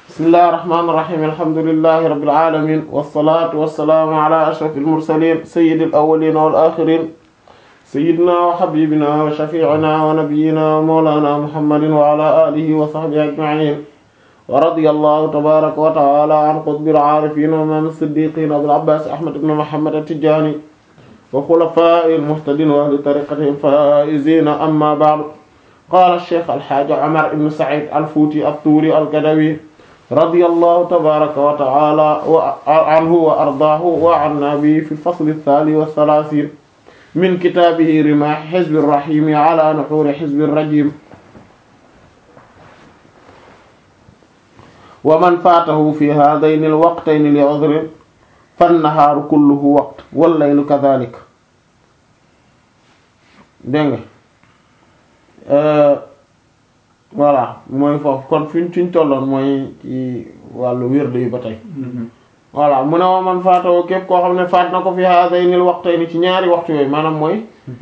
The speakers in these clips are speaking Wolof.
bismillahir rahmanir rahim alhamdulillahi rabbil alamin wassalatu wassalamu ala ashrafil mursalin sayyidil awwalin wal akhirin sayyidina wa habibina wa shafi'ina wa nabiyyina wa mawlana muhammadin wa ala alihi wa sahbihi ajma'in wa radiyallahu tabaraka wa ta'ala an qutbil arifin wa imam as-siddiqin abil abbas ahmad ibn muhammad at-tijani wa khulafa'il muhtadin wa ahli tariqatihim faizina amma ba'du qala ash-shaykh al-hajj umar ibn sa'id al-futi at-turi al-gadawi radiyallahu tabaraka wa ta'ala anhu wa ardaahu wa anna bihi fi al-fasl ath-thani wa thalathin min kitabihi rimah hizb ar-rahim ala nuhur hizb ar-rajim wa man faatahu fi haadayni al-waqtayni li-'udhrin fan-nahaaru kulluhu waqt wal-laylu kadhalik dégg nga voilà mooy foofu kon fi ñu fi ñu tolloon mooy ci wàllu wérdu yi ba tey voilà mu ne wa man faatahu képp koo xam ne faat na ko fi haadayni al-waqtayni ci ñaari waxtu yooyu maanaam mooy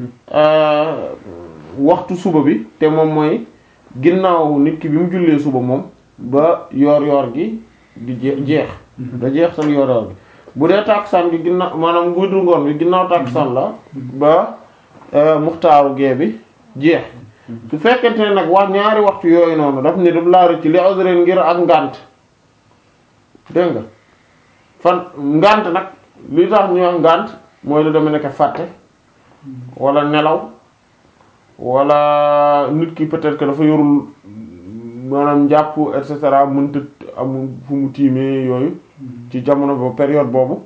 waxtu suba bi te moom mooy ginnaaw nit ki bi mu jullee suba moom ba yoor yoor gi di jeex da jeex tal yoor yoor gi bu dee tàkkusaan gi ginnaaw maanaam guddu ngoon bi ginnaaw tàkkusaan la ba muxtaaru gee bi jeex su fekkente ne nag wax ñaari waxtu yooyu noonu daf ne daf laa rëcc li udrin ngir ak ngànt dégg nga fan ngànt nag li tax ñu wax ngànt mooy lu deme nekk fàtte wala nelaw wala nit ki peut-être que dafa yorul maanaam njàpp et cetera mënta amul fu mu tiimee yooyu ci jamono boobu période boobu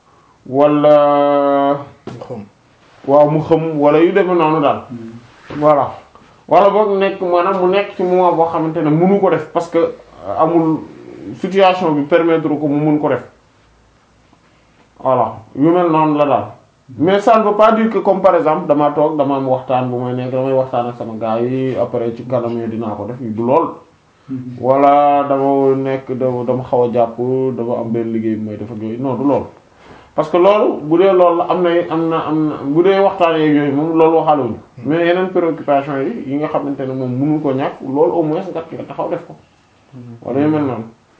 wala waaw mu xam wala yu demee noonu daal voilà wala boog nekk maanaam mu nekk ci moment boo xamante ne mënu ko def parce que amul situation bi permettre ko mu mun ko def voilà yu mel noonu la daal mais ça ne veut pas dire que comme par exemple dama toog dama am waxtaan bu may nekk damay waxtaan ak sama gars yi après ci kanam yi dinaa ko def du lool wala dama nekk dama xaw a jàpp dama am benn liggéey bu may def ak yooyu non du lool parce que loolu bu dee loolu am na am na am na bu dee waxtaan yeeg yooyu moom loolu waxaaluñu mais yeneen préoccupation yi yi nga xamante ne moom mënu ko ñàkk loolu au moins nga nga taxaw def ko wala yu mel noonu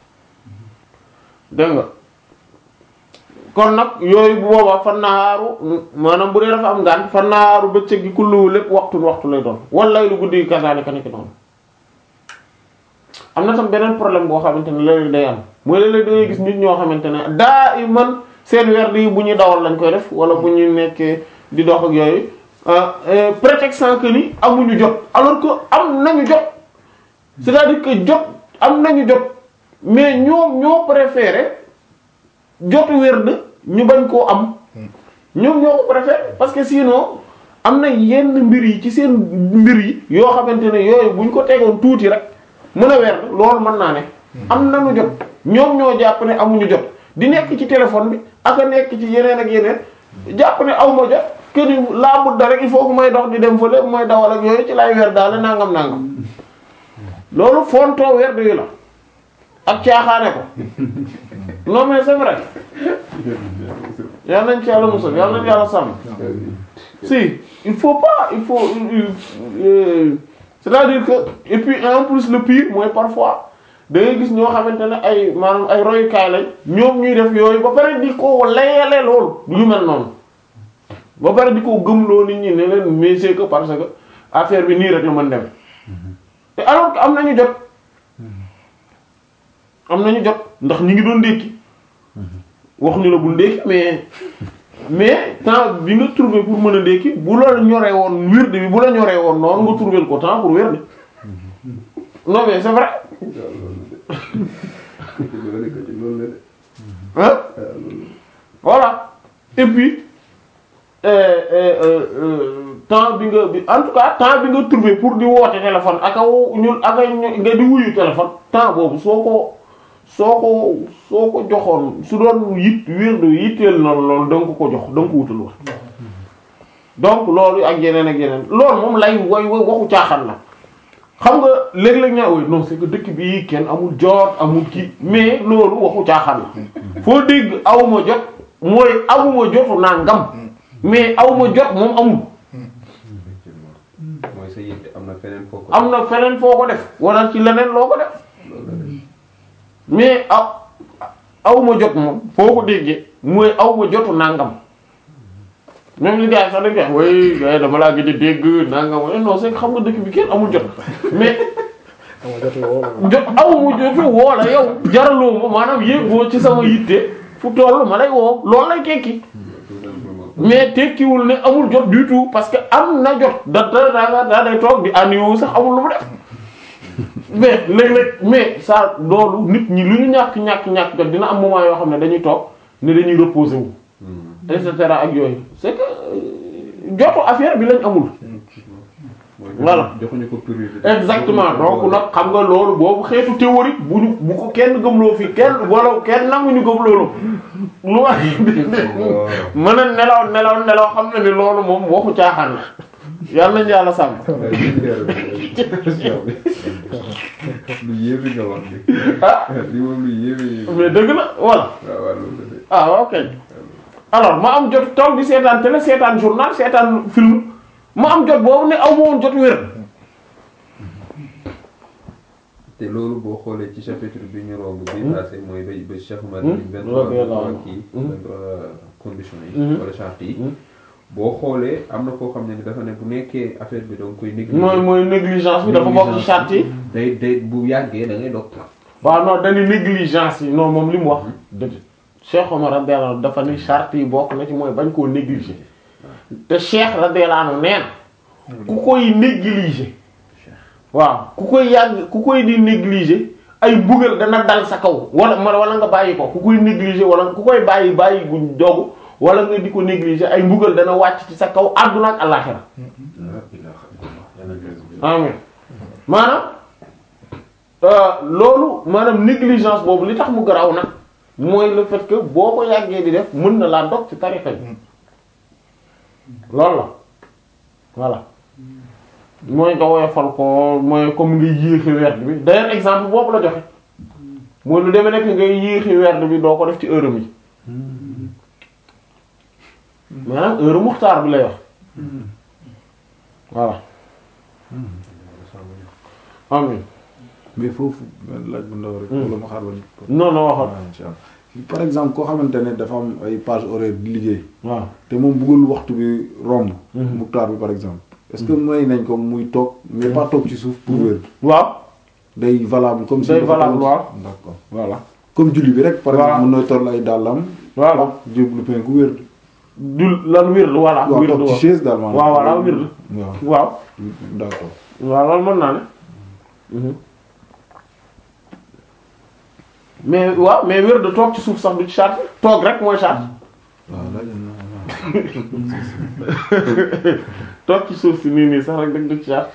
dégg nga kon nag yooyu bu boobaa fan naaru maanaam bu dee dafa am ngaan fan naaru bëccëg gi kullu lépp waxtu waxtu lay doon wala lu guddi gi kasaalika nekk noonu am na tam beneen problème boo xamante ne léeg-léeg day am mooy léeg-léeg da ngay gis nit ñoo xamante ne daa i man seen werd yi bu ñuy dawal lañ koy def wala bu ñu nekkee di dox ak yooyu prétextant que ni amuñu jot alors que am nañu jot c'est-à-dire que jot am nañu jot mais ñoom ñoo préféré jotu werd ñu bañ koo am ñoom ñoo ko préféré parce que sinon am na yenn mbir yi ci seen mbir yi yoo xamante ne yooyu buñ ko tegoon tuuti rek mën a werd loolu mën naa ne am nañu jot ñoom ñoo jàpp ne amuñu jot di nekk ci téléphone bi ak a nekk ci yeneen ak yeneen jàpp ne aw ma jot que ni laa budda rek il faut que may dox di dem fële mooy dawal ak yooyu ci lay weer daal nangam nangam loolu fontoo weer yi la ak caaxaane ko non mais c'est vrai yal nañ ci yàlla musal yal nañ yàlla sàmm si il faut pas il faut c'est-à-dire que et puis en plus le pire mooy parfois da ngay gis ñoo xamante ne ay maanaam ay royukaay lañ ñoom ñuy def yooyu ba pare di ko layale loolu yu mel noonu ba pare di ko gëmloo nit ñi ne leen mais c'est que parce que affaire bi nii rek la mën dem te alors que am nañu jot am nañu jot ndax ñi ngi doon ndékki wax ñu la bul ndékki mais mais temps bi nga trouvé pour mën a ndékki bu la ñoree woon wird bi bu la ñoree woon noonu nga trouvé ko temps pour wird non mais c'est vrai hein voilà et puis temps bi nga bi en tout cas temps bi nga trouvé pour di woote téléphone ak a ñun ak a nga di wuyu téléphone temps boobu soo ko soo ko soo ko joxoon su doon yit wirdu yitteel na loolu da nga ko ko jox da nga ko wutal wax donc loolu ak yeneen ak yeneen loolu moom lay way way waxu caaxaan la xam nga léeg-léeg ñaa woy non c'est que dëkk bi kenn amul jot amul kii mais loolu waxu caaxaan la foo dégg awma jot mooy amuma jotu nangam mais awma jot moom amul mooy sa yitte am na feneen foo ko am na feneen foo ko def wala ci leneen loo ko def mais aw aw ma jot moom foo ko déggee mooy aw ma jotu nangam même li gars yi sax dañ koy wax way gars yi dama laa gëj a dégg nangam waaye non c'est que xam nga dëkk bi kenn amul jot mais ama jotu woo la jot aw ma jotu woo la yow jaraloo ma maanaam yéegoo ci sama yitte fu toll ma lay woo loolu lay tekki tout simplement. mais tekkiwul ne amul jot du tout parce que am na jot da da da daa day toog di àndiwu sax amul lu mu def mais léeg-léeg mais ça loolu nit ñi lu ñu ñàkk ñàkk ñàkk jot dina am moment yoo xam ne dañuy toog ne dañuy reposer wu et cetera ak yooyu c'est que euh, jotu affaire bi lañ amul. mooy Voilà. joxuñu ko priorité. exactement donc nag xam nga loolu boobu xeetu théorique bu ñu bu ko kenn gëmloo fi kenn wala kenn nanguñu gëm loolu lu wax mën a nelaw nelaw nelaw xam ne ni loolu moom waxu caaxaan la yàlla nañu yàlla sàmm. lu yéeme nga wax bi. ah li moom lu yéeme yéeme. mais dëgg la voilà waaw waaw loolu la de. ah ok alors ma am jot toog di seetaan télé seetaan journal seetaan film ma am jot boobu ne aw ma woon jot wér. te loolu boo xoolee ci chapitre bi ñu romb bi passé mooy ba ba Cheikh Oumar Hmm. vingt Radiyallahu trois anhu. kii Hmm. vingt trois conditions yi Hmm. wala charte yi Hmm. boo xoolee am na koo xam ne ni dafa ne bu nekkee affaire bi donc koy négliger mooy mooy négligence bi dafa bokk ci charte yi. day day bu yàggee da ngay dog waaw non dañuy négligence yi non moom li mu wax dëgg Cheikh Omar radiyallahu anhu dafa ni charte yi bokk na ci mooy bañ koo négliger te Cheikh radiyallahu anhu nee na ku koy négliger waaw ku koy yàgg ku koy di négliger ay mbugal dana dal sa kaw wala wala nga bàyyi ko ku koy négliger wala ku koy bàyyi bàyyi guñ dogu wala nga di ko négliger ay mbugal dana wàcc ci sa kaw àdduna ak àllaxira amin maanaam euh, loolu maanaam négligence boobu li tax mu garaw nag mooy le fait que boo ko yàggee di def mën na laa dog ci tarixa bi loolu la voilà mooy nga woyofal ko mooy comme nga yéexi werd bi d'ailleurs exemple boobu la joxe mooy lu demee nekk ngay yéexi werd bi doo ko def ci heure mi maanaam heure muxtaar bi lay wax voilà amin mais foofu benn laaj bu ndaw rek. Hmm. wala ma xaar ba. non non waxal waaw incha allah par exemple koo xamante ne dafa am ay page horaire di liggéey waaw te moom bëggul waxtu bi romb. Mhm. muktaar bi par exemple. est-ce que may nañ ko muy toog mais pas toog ci suuf pour wér. waaw day valable comme si. Day dafa valable, toog- waaw. d'accord voilà comme julli bi rek. par Voilà. exemple mën na toll ay dàllam. voilà jéblu penku wér. du lan wird voilà waaw wird toog ci waaw chaise daal maanaam. waaw voilà wird waaw waaw d'accord. waaw loolu mën naa ne Mhm. mais waaw mais wird toog ci suuf sax du ci charte toog rek mooy charte waaw laaj na toog ci suuf si nii nii sax rek dëgg du ci charte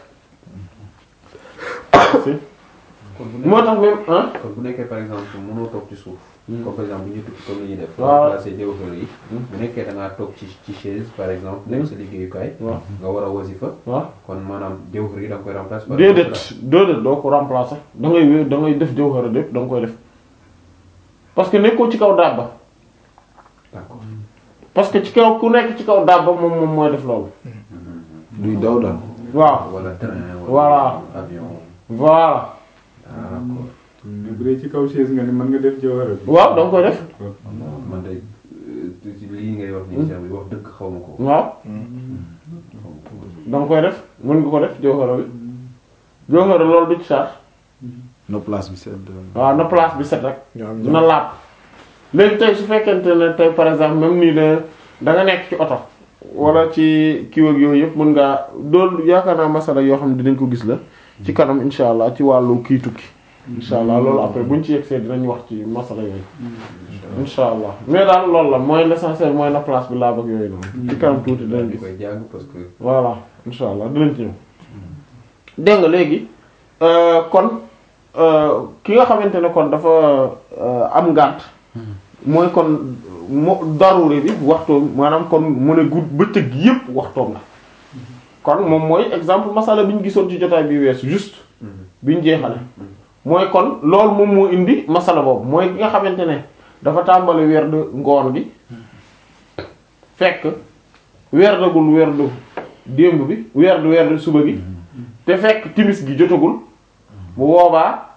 si kon bu moo nekkee tax même ah kon bu nekkee par exemple mënoo toog ci suuf Hmm. comme par exemple bu ñu tukki comme ni ñuy def Waaw. remplacer déwéfar yi bu nekkee da ngaa toog ci ci chaise par exemple nekk sa liggéeyukaay waaw nga war a wasifa waaw kon maanaam déwéfar yi da nga koy remplacer par déedéet déedéet doo ko remplacer da ngay wér da ngay def jawhara lépp da nga koy def parce que nekkoo ci kaw dabba d'accord parce que ci kaw ku nekk ci kaw dabba moom moom mooy def loolu duy daw daal. waaw wala train Voilà. avion voilà d'accord mais bu dee ci kaw chaise nga ni mën nga def jawhara bi. waaw da nga koy def man de euh, ci lii ngay wax nii Cheikh bi wax dëgg xaw ma ko waaw xaw ma ko da nga koy def mën nga ko def jawhara bi jawhara loolu du ci charge na place bi sedd. waaw na place bi set rek ñu am na laab léegi tey su fekkente ne tey par exemple même nii de da nga nekk ci oto wala ci kii ak yooyu yëpp mën ngaa dool yaakaar naa masala yoo xam ne dinañ ko gis la ci kanam insha allah ci wàllu kii tukki insha allah loolu après buñ ci yegsee dinañ wax ci masala yooyu insha allah mais daal loolu la mooy l'essentiel mooy na place bi laab ak yooyu noonu ci kanam tuuti dinañ di gis koy jàng parce que voilà insha allah dinañ ci ñëw dégg nga léegi euh, kon euh, ki nga xamante ne kon dafa euh, am ngànt mooy kon mo daruri bi waxtoom maanaam kon mu ne gudd bëccëg yépp waxtoom la kon moom mooy exemple masala bi ñu gisoon ci jotaay bi weesu juste bi ñu jeexale mooy kon loolu moom moo indi masala boobu mooy ki nga xamante ne dafa tàmbali werd ngoon gi fekk werdagul werdu démb bi werdu werdu suba gi te fekk timis gi jotagul bu boobaa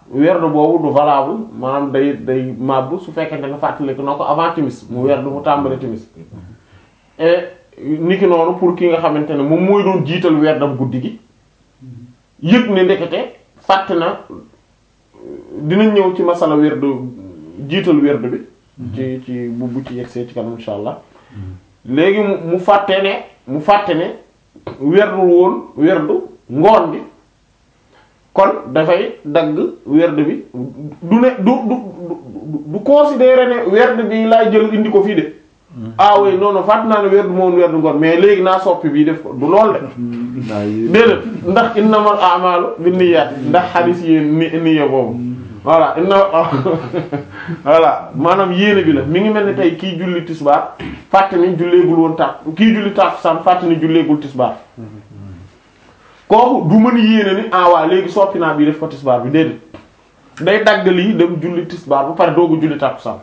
werdu boobu du valable maanaam day day màbb su fekkente ne fàttaliku na ko avant timis mu werdu mu tàmbali timis et niki noonu pour ki nga xamante ne moom mooy doon jiital werdam guddi gi yëg ne ndekete fàtte na dinañ ñëw ci masala werdu jiital werdu bi ci ci bu bu ci yegsee ci kanam insha allah léegi mu mu fàtte ne mu fàtte ne werdu woon werdu ngoon bi kon dafay dagg werd bi du ne du du du du considérer ne werd bi laay jël indi ko fii de ah oui non non fàtt naa ne werd moom werd ngoon mais léegi naa soppi bii def ko du lool de naa yéen déedéet ndax innamal a'malu binniyat ndax xadis yi ni niya boobu voilà inna voilà maanaam yéene bi la mi ngi mel ni tey kii julli tisbaar fàtte ni julleegul woon tàkk kii julli tàkkusaan fàtte ni julleegul tisbaar kooku du mën yéene ni ah waa léegi soppi naa bii def ko tisbaar bi déedéet day dagg lii dem julli tisbaar ba pare doogu julli tàkkusaan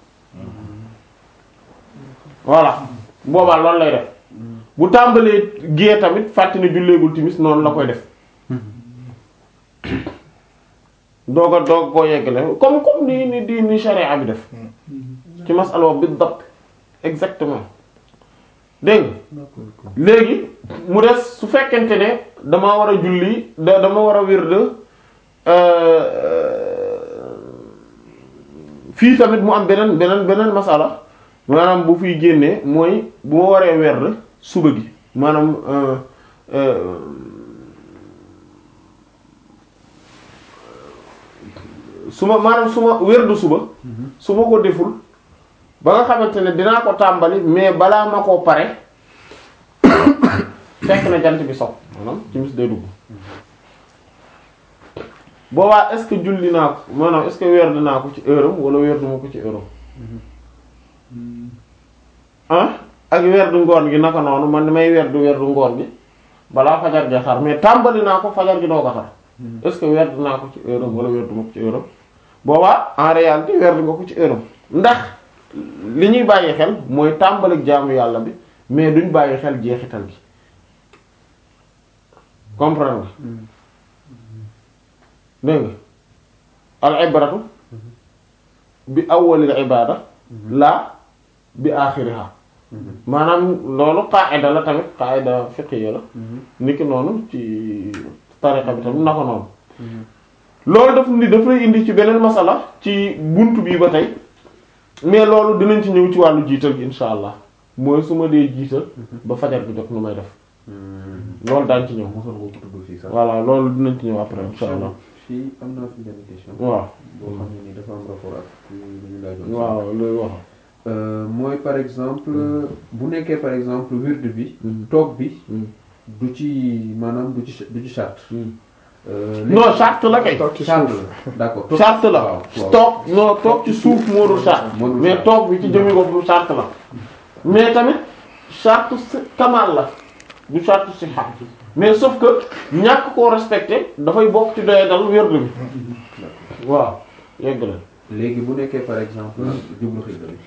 voilà boobaa loolu lay def bu tàmbalee gée tamit fàtte ni julleegul timis noonu la koy def doog a doog koo yeggale comme comme ni ni di ni sharia bi def ci masala bi dapp exactement dégg nga léegi mu des su fekkente ne dama war a julli da dama war a wird fii tamit mu am beneen beneen beneen masala maanaam bu fiy génnee mooy bu ma waree werd suba gi maanaam euh, euh, su ma maanaam su ma werdu suba su ma ko deful ba nga xamante ne dinaa ko tàmbali mais balaa ma koo pare fekk na jant bi sopp maanaam timis day dugg boobaa est-ce que julli naa ko maanaam est-ce que werd naa ko ci heure am wala werdu ma ko ci heure am ah ak werdu ngoon gi naka noonu man damay werdu werdu ngoon gi balaa fajar gi xar mais tàmbali naa ko fajar gi doo ko xar est-ce que werd naa ko ci heure am wala werdu ma ko ci heure am boobaa en réalité werd nga ko ci heure am ndax li ñuy bàyyi xel mooy tàmbalik jaamu yàlla bi mais duñ bàyyi xel jeexital gi comprendre nga dégg nga al ibratu bi awwalil ibada la bi axiriha maanaam loolu qaida la tamit qaida fiqhiyya la niki noonu ci tariqa bi tamit na ko noonu loolu daf ni daf lay indi ci beneen masala ci buntu bii ba tey mais loolu dinañ ci ñëw ci wàllu jiital gi insha allah mooy su ma dee jiital ba fajar bi jot nu may def loolu daañ ci ñëw mosoon nga ko tudd fii sax. voilà loolu dinañ ci ñëw après insha allah fii am naa fi benn question. waaw boo xam ne ni dafa am rapport ak li ñu laajoon. waaw loolu wax Euh, mooy par exemple bu nekkee par exemple wird bi. Mm. toog bi Mm. du ci maanaam du ci du ci charte. Euh, non charte la kay toog ci charte suuf la d'accord. toog- charte la waaw waaw. toog non toog ci suuf moo dul charte Moo dul mais charte. toog bi ci jëmi boppam charte la mais tamit charte si kamal la du charte si xam mais sauf que ñàkk koo respecté dafay bokk ci doye dal wérdu bi waaw yegg la léegi bu nekkee par exemple jublu xibla bi.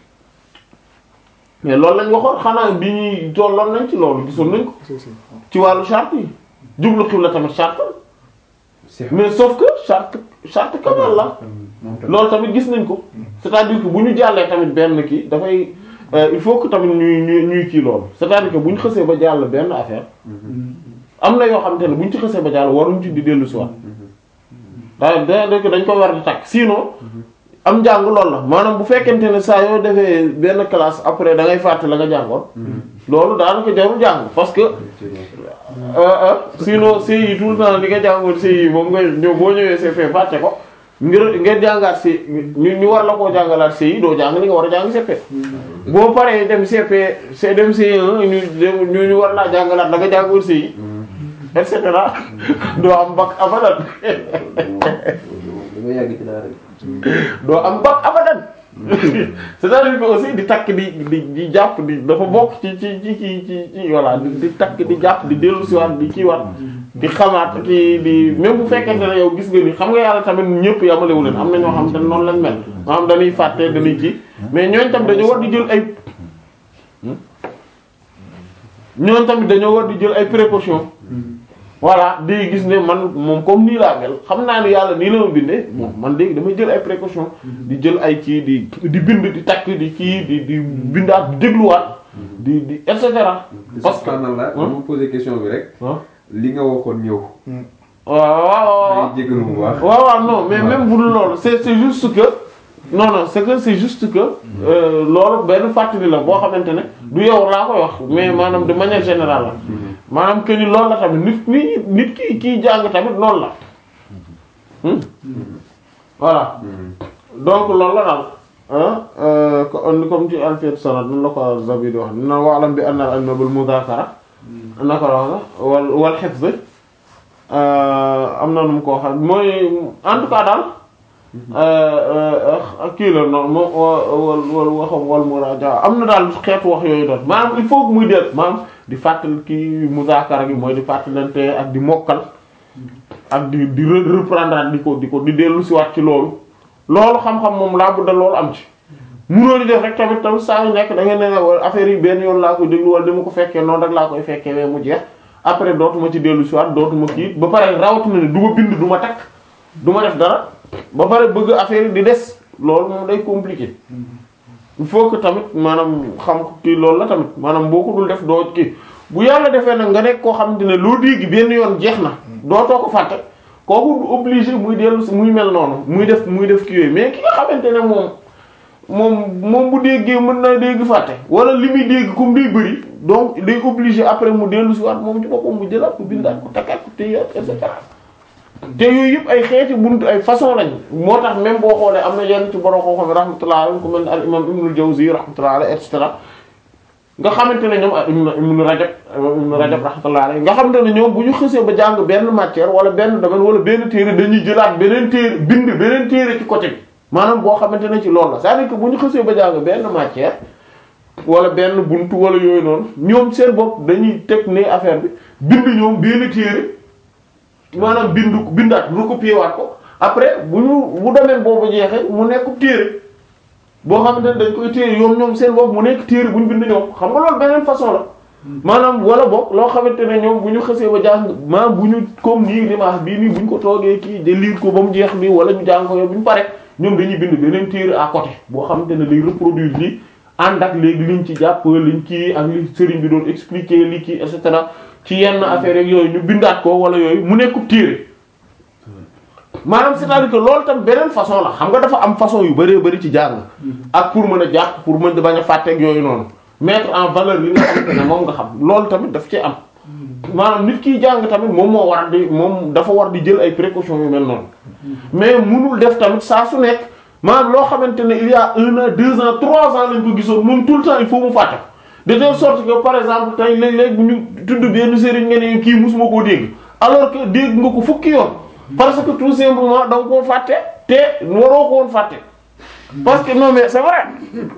mais loolu lañ waxoon xanaa bi ñuy tolloon nañ ci loolu gisoon nañ ko si si ci wàllu charte yi jublu xibla tamit charte la c'est mais sauf que charte charte kamal la moom tamit. loolu tamit gis nañ ko c'est-à-dire que bu ñu jàllee tamit benn kii dafay euh, il faut que tamit ñuy ñuy ñuy kii loolu c'est-à-dire que bu ñu xësee ba jàll benn affaire am na yoo xamante ne bu ñu ci xësee ba jàll waruñ ci di dellu si waat da da dañ ko war di takk sinon am njàng loolu la maanaam bu fekkente ne saa yoo defee benn classe après da ngay fàtte la nga jàngoon loolu daanaka jarul jàng parce que euh, euh, sinon CI tout le temps li nga jàngoon CI moom nga ñëw boo ñëwee CP fàtte ko ngir ngeen jàngaat C ñu ñu war la koo jàngalaat CI doo jàng li nga war a jàng CP boo paree dem CP c'est dem CI1 ñu dem ñu ñu war laa jàngalaat la nga jàngoon CI et cetera doo am bac abadan da nga yàgg ci daara bi. doo am bac abadan c'est-à-dire que aussi di takk di di di jàpp di dafa bokk ci ci ci ci ci ci voilà di di takk di jàpp di dellu si waat di kii waat di xamaat kii di même bu fekkente ne yow gis nga ni xam nga yàlla tamit ñëpp yamalewu leen am na ñoo xam te noonu lañ mel maanaam dañuy fàtte dañuy kii mais ñooñ tam dañoo war di jël ay ñooñ tamit dañoo war di jël ay précautions voilà day gis ne man moom comme nii laa mel xam naa ne yàlla nii la ma bindee bon man léegi damay jël ay précautions di jël ay kii di di bind di takk di kii di di bindaat di dégluwaat di di et cetera parce que subhanallah dama posé question bi rek ah li nga waxoon ñëw waaw waaw waaw may jégalu bu baax waaw waaw non mais même bu dul loolu c'est c'est juste que non non c'est que c'est juste que euh, loolu benn fàttali la boo xamante ne du yow laa koy wax mais maanaam de manière générale la maanaam que ni loolu la tamit nit nit nit ki kiy jàng tamit noonu la Hmm? voilà donc loolu la daal ah euh, co- comme ci alfiyat sanad nan la ko Zabi di wax na wa'lam bi anna al-ilma bil mudhakara naka la wax wal wal hifz am na nu mu ko waxee mooy en tout cas daal kii la noonu moom wal wal waxam wal muraja am na daal xeetu wax yooyu doon maanaam il faut que muy del maanaam di fàttali kii muzaakara gi mooy di fàttalante ak di mokkal ak di di re- reprendre di ko di ko di dellu si waat ci loolu loolu xam-xam moom laa budda loolu am ci munoo di def rek tamit tamit saa yu nekk da ngeen ne wala affaire yi benn yoon laa koy déglu wala dama ko fekkee noonu rek laa koy fekkee wee mu jeex après dootuma ci dellu si waat dootuma kii ba pare rawatina ne du ma bind du ma takk du ma def dara ba pare bëgg affaire yi di des loolu moom day compliqué il faut que tamit maanaam xam kii loolu la tamit maanaam boo ko dul def doo kii bu yàlla defee nag nga nekk koo xamante ne loo dégg benn yoon jeex na dootoo ko fàtte kooku du obligé muy dellu si muy mel noonu muy def muy def kii yooyu mais ki nga xamante ne moom moom moom bu déggee mën na dégg fàtte wala li muy dégg comme day bëri donc day obligé après mu dellu si waat moom ci boppam mu jëlaat ko bindaat ko takkaat ko téyaat et cetera te yooyu yëpp ay xeeti buntu ay façon lañ moo tax même boo xoolee am na yenn ci borom koo xam ne rahmatullah alayhi ku mel ne al imam ibnul jawzi rahmatullah alayhi et cetera nga xamante ne ñoom ak ibnu ibnu rajab ibnu rajab rahmatullah alayhi nga xamante ne ñoom bu ñu xësee ba jàng benn matière wala benn domaine wala benn téere dañuy jëlaat beneen téere bind beneen téere ci côté bi maanaam boo xamante ne ci loolu la c'est-à-dire que bu ñu xësee ba jàng benn matière wala benn buntu wala yooyu noonu ñoom seen bopp dañuy teg ne affaire bi bind ñoom benn téere maanaam bindu bindaat recopier waat ko après bu ñu bu domaine boobu jeexee mu nekk téere boo xamante ne dañ koy téere yoom ñoom seen bopp mu nekk téere bu ñu bind ñoom xam nga loolu beneen façon la maanaam wala boog loo xamante ne ñoom bu ñu xësee ba jàng maanaam bu ñu comme nii dimanche bii nii bu ñu ko toogee kii de lire ko ba mu jeex nii wala ñu jàng ko yow bu ñu pare ñoom dañuy bind beneen téere à côté boo xamante ne day reproduire lii ànd ak léegi liñ ci jàpp liñ kii ak li sëriñ bi doon expliquer li kii et cetera ci yenn affaire yeeg yooyu ñu bindaat ko wala yooyu mu nekkub téere maanaam c'est-à-dire que loolu tam beneen façon la xam nga dafa am façon yu bëree bëri ci jàng ak pour mën a jàpp pour mën di bañ a fàtteeg yooyu noonu mettre en valeur li nga xamante ne moom nga xam loolu tamit daf ci am maanaam nit kiy jàng tamit moom moo war di moom dafa war di jël ay précautions yu mel noonu mais munul def tamit saa su nekk maanaam loo xamante ne il y a un an deux ans trois ans lañ ko gisoon moom tout le temps il faut mu fàtte ko de telle sorte que par exemple tey léeg-léeg bu ñu tudd benn sëriñ nga ne kii musuma koo dégg alors que dégg nga ko fukki yoon parce que tout simplement da nga koo fàtte te waroo ko woon fàtte parce que non mais c'est vrai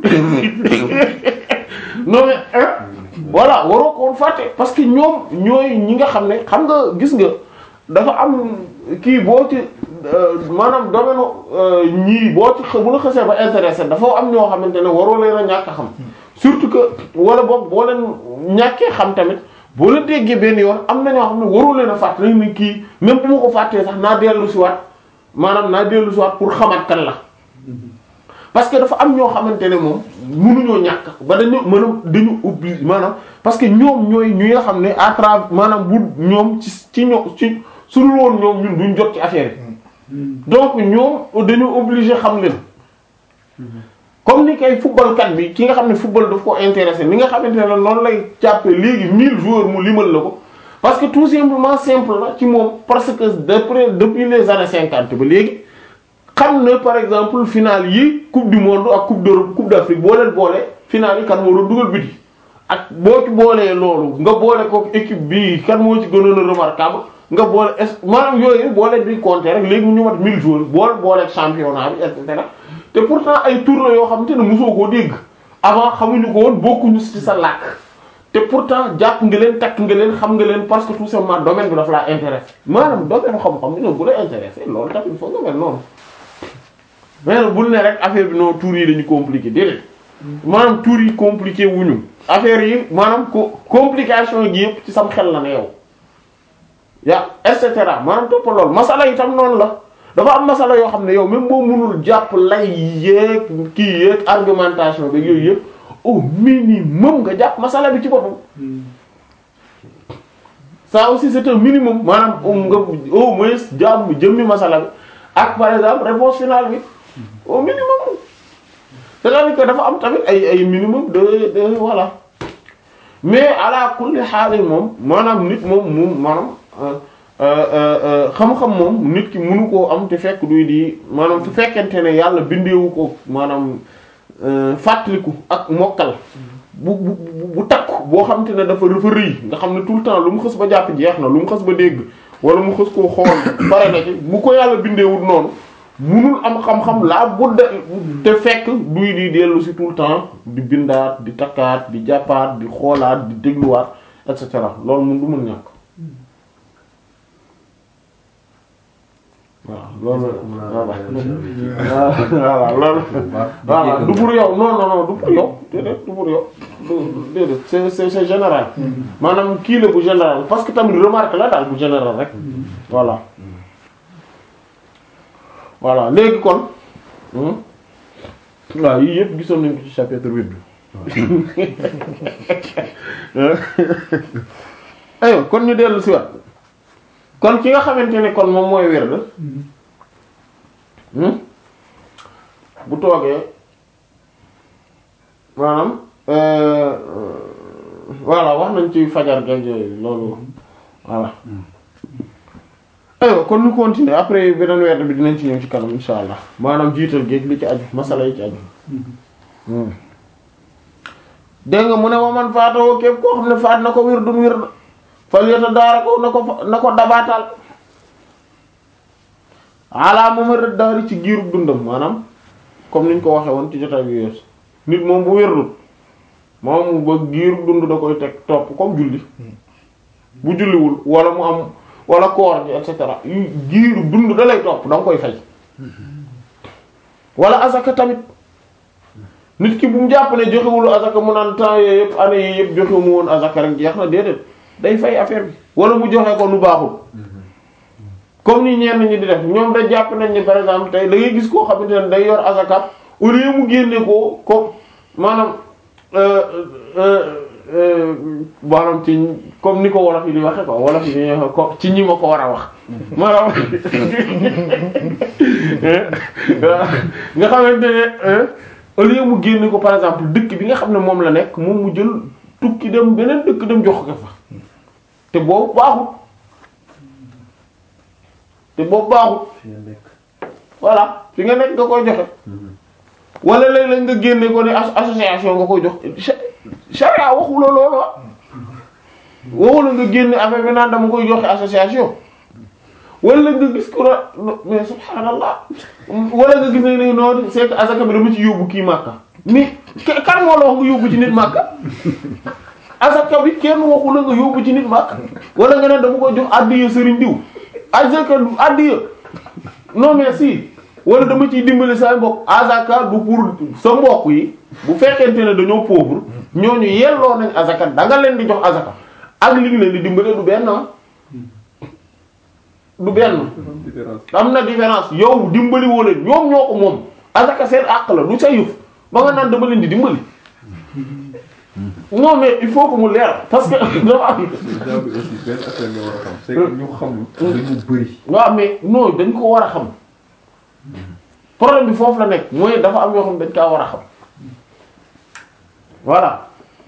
non mais hein voilà waroo ko woon fàtte parce que ñoom ñooy ñi nga xam ne xam nga gis nga dafa am kii boo ci maanaam domaine ñii boo ci xa- bu la xasee ba intéressé dafa am ñoo xamante ne waroo leen a ñàkk a xam surtout que wala boog boo leen ñàkkee xam tamit boo leen déggee benn yoon am na ñoo xam ne waroo leen a fàtte nañ ni kii même bu ma ko fàttee sax naa dellu si waat maanaam naa dellu si waat pour xamaat kan la parce que dafa am ñoo xamante ne moom mënuñoo ñàkk ba dañu mën a dañu obligé maanaam parce que ñoom ñooy ñi nga xam ne à travers maanaam bu ñoom ci ci ñoom ci su dul woon ñoom ñun duñ jot ci affaire yi donc ñoom dañu obligé xam leen comme ni kay footballkat bi ki nga xam ne football daf ko intéressé ni nga xamante ne noonu lay jàppee léegi 1000 joueurs mu limal la ko parce que tout simplement simple la ci moom parce que depuis depuis les années 50 ba léegi xam na par exemple finale yi coupe du monde ak coupe d'Europe coupe d'Afrique boo leen boole finale yi kan moo doon dugal biti ak boo ci boolee loolu nga boole ko équipe bi kan moo ci gënoon a remarquable nga boole es maanaam yooyu boo leen di compter rek léegi ñu mat 1000 joueurs boole boole championnat bi et cetera te pourtant ay tour la yoo xamante ne mosoo koo dégg avant xamuñu ko woon bokkuñu ci sa làkk te pourtant jàpp nga leen takk nga leen xam nga leen parce que tout simplement domaine bi daf laa intéressé maanaam domaine xam-xam bi bu la intéressé loolu tamit il faut nga mel noonu mais bul ne rek affaire bi non tour yi dañu compliqué déedéet maanaam tour yi compliqué wuñu affaire yi maanaam ko complication gi yëpp ci sam xel la ne yow ya et cetera maanaam toppal loolu masala itam noonu la dafa am masala yoo xam ne yow même boo mënul jàpp lay yeeg kii yeeg argumentation bi yooyu yëpp au minimum nga jàpp masala bi ci boppam ça aussi c'est un minimum maanaam nga au moins jàmm jëmmi masala bi ak par exemple réponse finale bi au minimum c'est-à-dire que dafa am tamit ay ay minimum de de voilà mais ala kulli xaalis moom maanaam nit moom moom maanaam xam-xam moom nit ki mënu koo am te fekk duy di maanaam su fekkente ne yàlla bindeewu ko maanaam fàttaliku ak mokkal bu bu bu takku boo xamante ne dafa dafa rëy nga xam ne tout le temps lu mu xës ba jàpp jeex na lu mu xës ba dégg wala mu xës koo xool pare na ci bu ko yàlla bindeewul noonu munul am xam-xam laa budda te fekk duy di dellu si tout le temps di bindaat di takkaat di jàppaat di xoolaat di dégluwaat et cetera loolu mun du mun ñàkk waaw loolu voilà voilà loolu voilà du pour yow non non non du pour yow déedéet du pour yow du déedéet c'est c'est c'est général maanaam kii la bu général parce que tamit remarque la daal bu général rek voilà voilà léegi kon waaw yii yëpp gisoon nañ ko ci chapitre huit bi aywa kon ñu dellu si waat kon ki nga xamante ne kon moom mooy werd bu toogee maanaam voilà wax nañ ci fajar geeg yooyu loolu voilà aywa kon ñu continuer après beneen werd bi dinañ ci ñëw ci kanam insha allah maanaam jiital géeg li ci aju masala yi ci aju dégg nga mu ne wa man faatoo képp koo xam ne faat na ko wirdun wird fal yota daara ko na ko na ko dabaatal ala mooma rëdd daari ci giirub dundam maanaam comme niñ ko waxe woon ci jotaay bi yeesu nit moom bu wérdul moom ba giirub dund da koy teg topp comme julli bu julliwul wala mu am wala koor gi et cetera yu giirub dund da lay topp da nga koy fay wala asaka tamit nit ki bu mu jàpp ne joxewul asaka mu naan temps yooyu yëpp année yi yëpp joxewu mu woon asaka rek jeex na déedéet day fay affaire bi wala mu joxe ko nu baaxul comme ni ñenn ñi di def ñoom da jàpp nañ ni par exemple tey da ngay gis koo xamante ne day yor asaka au lieu mu génne ko ko maanaam maanaam ci comme ni ko wolof yi di waxe quoi wolof yi di waxe ko ci ñi ma ko war a wax maanaam nga xamante ne au lieu mu génne ko par exemple dëkk bi nga xam ne moom la nekk moom mu jël tukki dem beneen dëkk dem jox ko fa te boobu baaxut te boobu baaxut voilà fi nga nekk nga koy joxe wala léeg-léeg nga génne ko ne association nga koy jox charia waxu la loolu waxu la nga génne affaire bi naan dama koy joxe association wala nga gis ko ra mais subhanallah wala nga gis ne ne noonu c'est que asaka bi dama ci yóbbu kii màkka mais kan moo la wax nga yóbbu ci nit màkka asaka bi kenn waxu la nga yóbbu ci nit màkka wala nga ne dama koy jox addiya sëriñ diw asaka du addiya non mais si wala dama ciy dimbali sa mbokk asaka du pour sa mbokk yi bu fekkente ne dañoo pauvre ñooñu yelloo nañ asaka da nga leen di jox asaka ak li ngi leen di dimbali du benn du benn am na différence yow dimbali woo leen ñoom ñoo ko moom asaka seen àq la du sa yëf ba nga naan dama leen di dimbali non mais il faut que mu leer parce que dafa am. déjà bi aussi benn affaire nga war a xam c'est que ñu xamul dañu bëri. waaw mais non dañ ko war a xam problème bi foofu la nekk mooy dafa am yoo xam dañ kaa war a xam voilà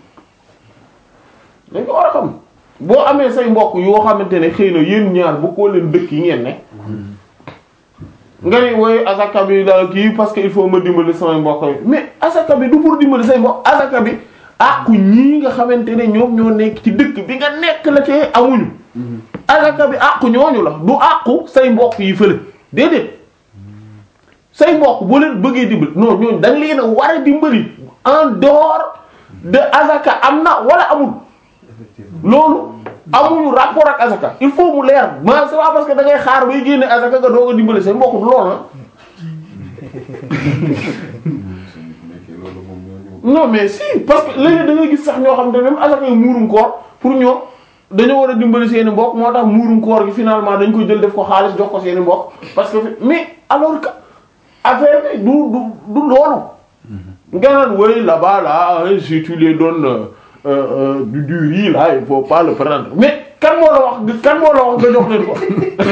dañ ko war a xam boo amee say mbokk yoo xamante ne xëy na yéen ñaar bu ko leen dëkk yi ngeen ne nga ni woy asaka bi daal kii parce que il faut ma dimbali samay mbokk yi mais asaka bi du pour dimbali say mbokk asaka bi àqu ñii nga xamante ne ñoom ñoo nekk ci dëkk bi nga nekk la te amuñu asaka bi àqu ñooñu la du àqu say mbokk yi fële déedéet say mbokk boo leen bëggee dimbali non ñooñu da nga leen a war a dimbali en dehors de asaka am na wala amul loolu amuñu rapport ak asaka il faut mu leer ma c'est pas parce que da ngay xaar bay génne asaka nga doog a dimbali say mbokk du loolu la loolu moom ñoo ñëw. non mais si parce que léegi da ngay gis sax ñoo xam ne même asaka yi muurum koor pour ñoom dañoo war a dimbali seeni mbokk moo tax muurum koor gi finalement dañ ko jël def ko xaalis jox ko seeni mbokk parce que mais alors que affaire bi du du du loolu nga naan oui là-bas là hein, si tu les donnes euh, euh, du du riz là il faut pas le prendre mais kan moo la wax kan moo la wax nga jox leen ko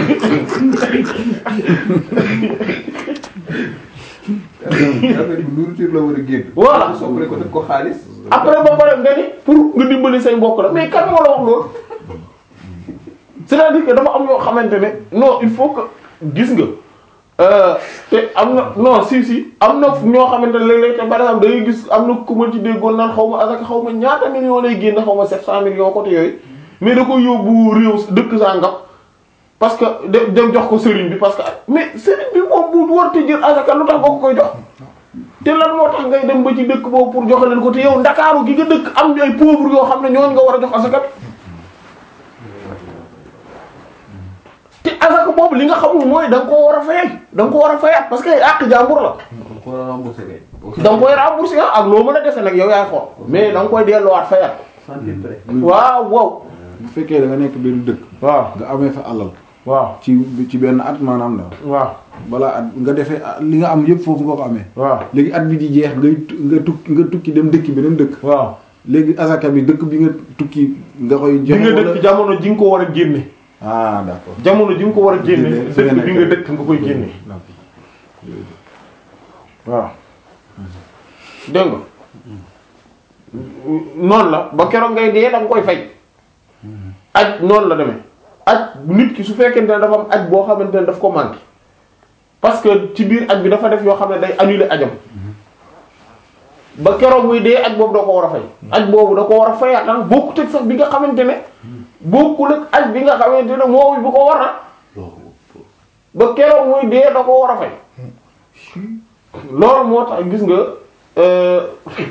affaire bi nourriture la war a génn. Voilà. soppale ko def ko xaalis. après ba pare nga ni pour nga dimbali say mbokk la mais kan moo la wax loolu c'est-à-dire que dafa am yoo xamante ne non il faut que gis nga euh, te am na non si si am na ñoo xamante ne léeg-léeg te par exemple da ngay gis am na ku ma ci déggoon naan xaw ma asaka xaw ma ñaata millions lay génn xaw ma 700 millions côté yooyu mais da ko yóbbu réew dëkk sangam parce que de dem jox ko sëriñ bi parce que mais sëriñ bi moom bu war te jël asaka lu tax nga ko koy jox. te lan moo tax ngay dem ba ci dëkk boobu pour joxe leen ko te yow ndakaaru gi nga dëkk am ñu ay pauvres yoo xam ne ñooñu nga war a jox asaka bi te asaka boobu li nga xamul mooy da nga koo war a fayal da nga ko war a fayat parce que àq jàmbur la kon ko remboursé kay. da nga koy rembourser ak loo mën a dese nag yow yaay xool mais da nga koy delloowaat fayat centime près. waaw waaw bu fekkee da nga nekk benn dëkk waaw nga amee fa alal waaw ci ci benn at maanaam daal waaw balaa at nga defee ah, li nga am yëpp foofu nga ko amee waaw léegi at bi di jeex ngay tu- nga tukki nga tukki dem dëkk beneen dëkk waaw léegi asaka bi dëkk bi nga tukki nga koy bi joxe nga wala dëkk jamono ji nga ko war a génne ah d'accord jamono ji nga ko war a génne Génne, fi nga dëkk bi nga nekk. dëkk nga koy génne waaw dégg nga noonu la ba keroog ngay dee da nga koy fay aj noonu la demee aj nit ki su fekkente ne dafa am aj boo xamante ne daf ko manqué parce que ci biir aj bi dafa def yoo xam ne day annuler ajam ba keroog muy dee aj boobu da ko war a fay aj boobu da ko war a fayaatal bokkut ak sax bi nga xamante ne bokkul ak aj bi nga xamante ne moomu bu ko war a ba keroog muy dee da ko war a fay loolu moo tax gis nga euh,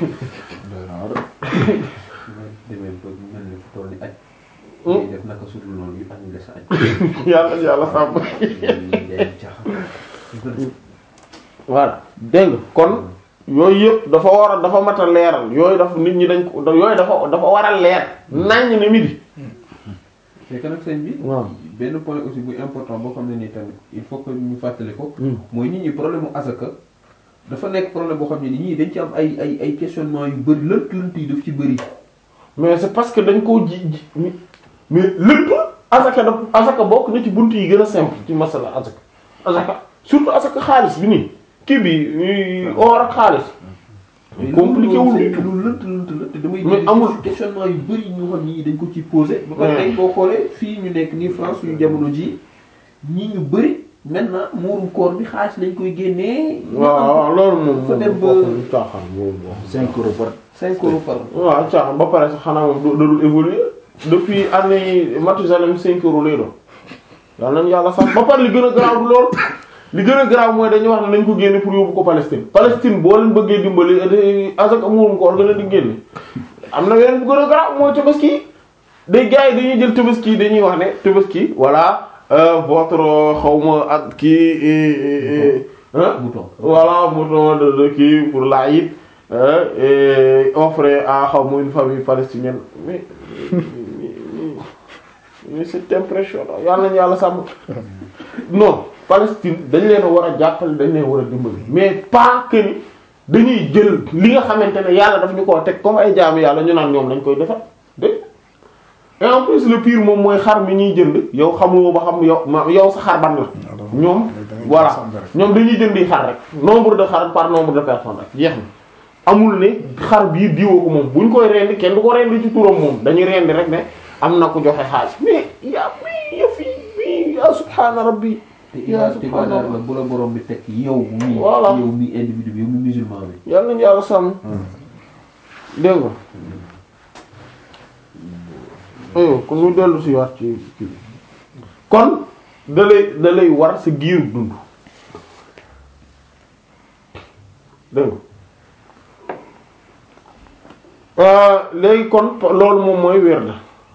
demee ba mel ni fu toll ni aj. ngay def naka sutul noonu yu annulé sa aj. yàlla yàlla sàmm yaay caaxaan. voilà dégg nga kon yooyu yëpp dafa war a dafa mat a leeral yooyu dafa nit ñi dañ ko yooyu dafa dafa war a leer naññ ne midi c'est que nag sëñ bi. waaw benn point aussi bu important boo xam ne nii tamit il faut que ñu fàttali ko. mooy nit ñi problème mu asaka dafa nekk problème boo xam ne nit ñi dañ ci am ay ay ay questionnement yu bëri lënt lënt yi daf ci bëri. mais c'est parce que dañ koo ji ji mais lépp asaka da asaka bokk na ci bunt yi gën a simple ci masala asaka asaka surtout asaka xaalis bi nii kii bi or ak xaalis compliqué wul du tout lu lënt lënt la te damay Mais dégg amul. questionnement yu bëri ñu xam ni dañ ko ci posé. ba pare Ouais. tey boo xoolee fii ñu nekk nii France suñu jamono ji ñii ñu bëri maintenant muurum koor bi xaalis lañ koy génnee. waaw waaw loolu moom Fa dem ba- moom caaxaan moom moom 5 euros par 5 euros par waaw caaxaan ba pare sax xanaa moom da dul évoluer depuis année yi Mathusalem 5 euros lay doon yàlla nañu yàlla sax ba pare li gën a garaaw du lool li gën a garaaw mooy dañuy wax ne nañ ko génne pour yóbbu ko Palestine Palestine boo leen bëggee dimbali eh, azak amurum ko nga leen di génne am na weneen bu gën a garaaw mooy tabaski day gars yi dañuy jël tabaski dañuy wax ne tabaski voilà euh, votre xawma ak kii eh, eh, eh, hein? mouton. voilà mouton de de kii pour l'Aïd euh, et offré à xaw ma une famille palestinienne mais mais, mais c'est impressionnant yàlla nañu yàlla sàmm non Palestine dañ leen a war a jàppale dañ leen war a dimbali mais pas que ni dañuy jël li nga xamante ne yàlla daf ñu koo teg comme ay jaamu yàlla ñu naan ñoom lañ koy defar dégg et en plus le pire moom mooy xar mi ñuy jënd yow xamoo ba xam yow ma yow sa xar ban la ñoom voilà ñoom dañuy jëndi xar rek nombre de xar par nombre de personnes rek jeex na amul ne xar bii diwoo ko moom buñ koy rendi kenn du ko rendi ci turam moom dañuy rendi rek ne am na ku joxe xaalis mais yaa mi yëf yi mi yaa subhaana rabbi te yaa ibaad te subhaanallah. ibaadaat la bu la borom bi teg yow mii. Voilà. yow mii individu bi yow mii musulman bi. yàlla nañu yàlla sàmm dégg nga ayo kon ñu dellu si waat ci kii bi kon da lay da lay war sa giiru dund dégg nga Euh, léegi kon loolu moom mooy werd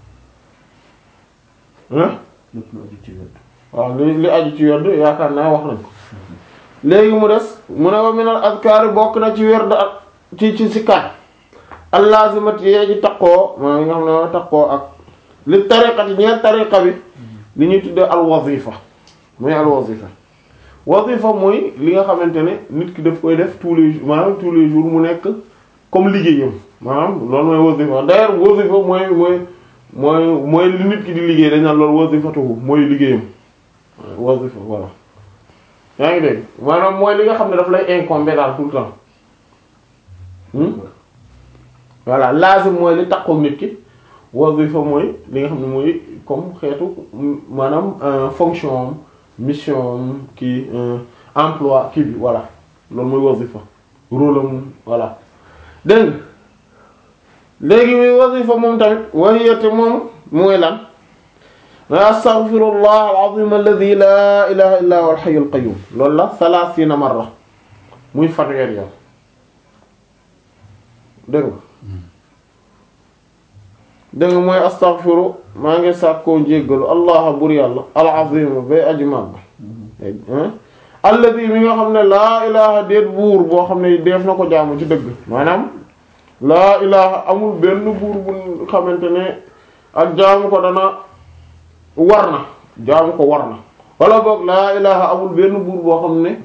hein lépp lu aju ci wet. waaw li li aju ci werd yaakaar naa wax nañ ko léegi mu des mu ne wa minal azkaari bokk na ci werd ak ci ci sikkaat allazimati yee ji taqoo maa nga xam ne taqoo ak li tariqati ñeer tariqa bi li ñuy tuddee al wazifa mooy al wazifa wazifa mooy li nga xamante ne nit ki daf koy def tous les jours maanaam tous les jours mu nekk comme liggéeyam maanaam loolu mooy wazifa d'ailleurs wazifa mooy mooy mooy mooy li nit ki di liggéey dañ naan loolu wazifatuhu mooy liggéeyam wazifa voilà yaa ngi dégg maanaam mooy li nga xam ne daf lay incomber daal tout le temps hmm voilà lazim mooy li takkook nit ki wazifa mooy li nga xam ne mooy comme xeetu maanaam fonction am mission am kii emploi kii bi voilà loolu mooy wazifa rôle am voilà dégg nga léegi muy wazifa moom tamit wahiyate moom mooy lan ma astaghfirullah al-azim alladhi la ilaha illa huwa al-hayy al-qayyum loolu la thalathina marra muy fanweer yoon dégg nga dégg nga mooy astaghfiru maa ngi sàkkoo njéggalu allah bur yàlla al-azim bay aji màgg alladhi mi nga xam ne laa ilaha déet buur boo xam ne def na ko jaamu ci dëgg maanaam laa ilaha amul benn buur bu xamante ne ak jaamu ko dana war na jaamu ko war na wala boog laa ilaha amul benn buur boo xam ne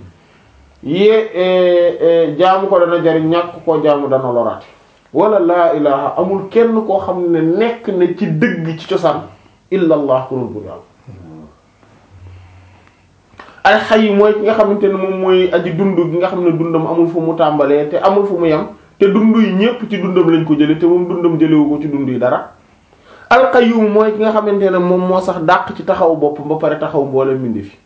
yee jaamu ko dana jariñ ñàkk koo jaamu dana loraate wala laa ilaha amul kenn koo xam ne nekk na ci dëgg ci cosaan illa allah ku dul buur yàlla ay xay mooy ki nga xamante ne moom mooy aji dund gi nga xam ne dundam amul fu mu tàmbalee te amul fu mu yem te dund yi ñépp ci dundam lañ ko jële te moom dundam jëlewu ko ci dund yi dara alqayyum mooy ki nga xamante ne moom moo sax dàq ci taxaw bopp ba pare taxaw mboole mindi fi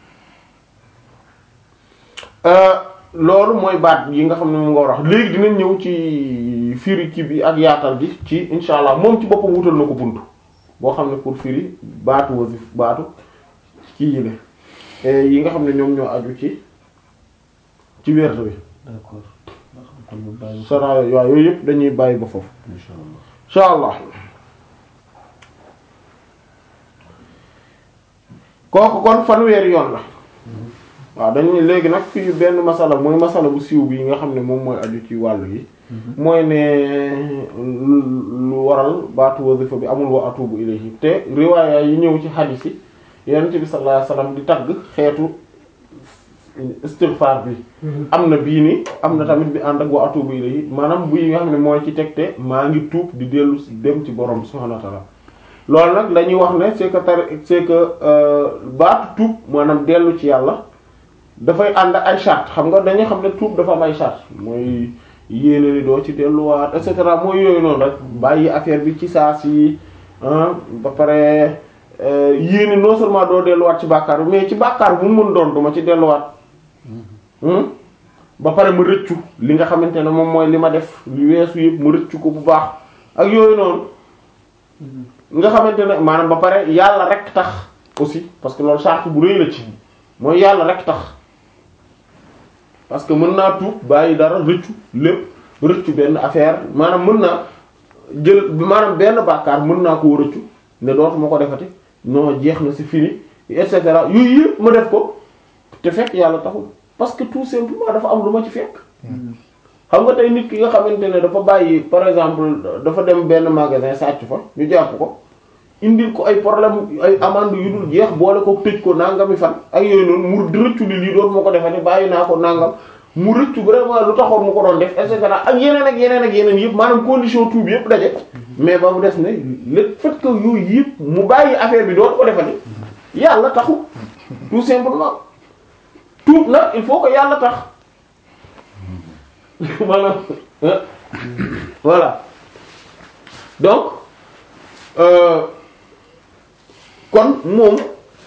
loolu mooy baat yi nga xam ne moom nga war a wax léegi dinañ ñëw ci firi kii bi ak yaatal gi ci insha allah moom ci boppam wutal na ko bunt boo xam ne pour firi baatu wasif baatu kii yi la yi nga xam ne ñoom ñoo aju ci ci wérd bi d'accord kon ñu bàyyi sara waaw yooyu yëpp dañuy bàyyi ba foofu insha allah insha allah kooku kon fanweeri yoon la waaw dañuy léegi nag fii benn masala mooy masala bu siiw bi nga xam ne moom mooy aju ci wàllu yi mooy ne lu waral baatu wasifa bi amul wa atubu ilayhi te riwaaya yi ñëw ci hadith yi yonent bi sallallahu alayhi wasallam di tagg xeetu istighfar bi am na bii ni am na tamit bi ànd ak wa atubu ilayhi maanaam bu yi nga xam ne mooy ci tegte maa ngi tuub di dellu dem ci borom subhanahu wa ta'ala loolu nag dañuy wax ne c'est que tar c'est que baatu tuub maanaam dellu ci yàlla dafay ànd ak ay charte xam nga dañuy xam ne tuub dafa am ay charte mooy yéene ni doo ci delluwaat et cetera mooy yooyu noonu rek bàyyi affaire bi ci saa si ba pare yéene non seulement doo delluwaat ci bàkkaar bi mais ci bàkkaar bu mu mën doon duma ci delluwaat ba pare ma rëccu li nga xamante ne moom mooy li ma def li weesu yëpp ma rëccu ko bu baax ak yooyu noonu nga xamante ne maanaam ba pare yàlla rek tax aussi parce que loolu charte bu rëy la ci mooy yàlla rek tax parce que mën naa tuub bàyyi dara rëccu lépp rëccu benn affaire maanaam mën naa jël maanaam benn bàkkaar mën naa koo rëccu ne dootuma ko defati non jeex na c'est fini et cetera yooyu yëpp ma def ko te fekk yàlla taxul parce que tout simplement dafa am lu ma ci fekk xam nga tey nit ki nga xamante ne dafa bàyyi par exemple dafa dem benn magasin sàcc fa ñu jàpp ko indil ko ay problème ay amende yu dul jeex boole ko tëj ko nangami fan ak yooyu noonu mu rëccu li lii doon moo ko defati bàyyi naa ko nangam mu rëccu vraiment lu taxoon mu ko doon def et cetera ak yeneen ak yeneen ak yeneen yëpp maanaam condition tout bi yëpp daje mais ba mu des ne le fait que yooyu yëpp mu bàyyi affaire bi doon ko defati yàlla taxu tout simplement tuub nag il faut que yàlla tax maanaam voilà donc euh, kon moom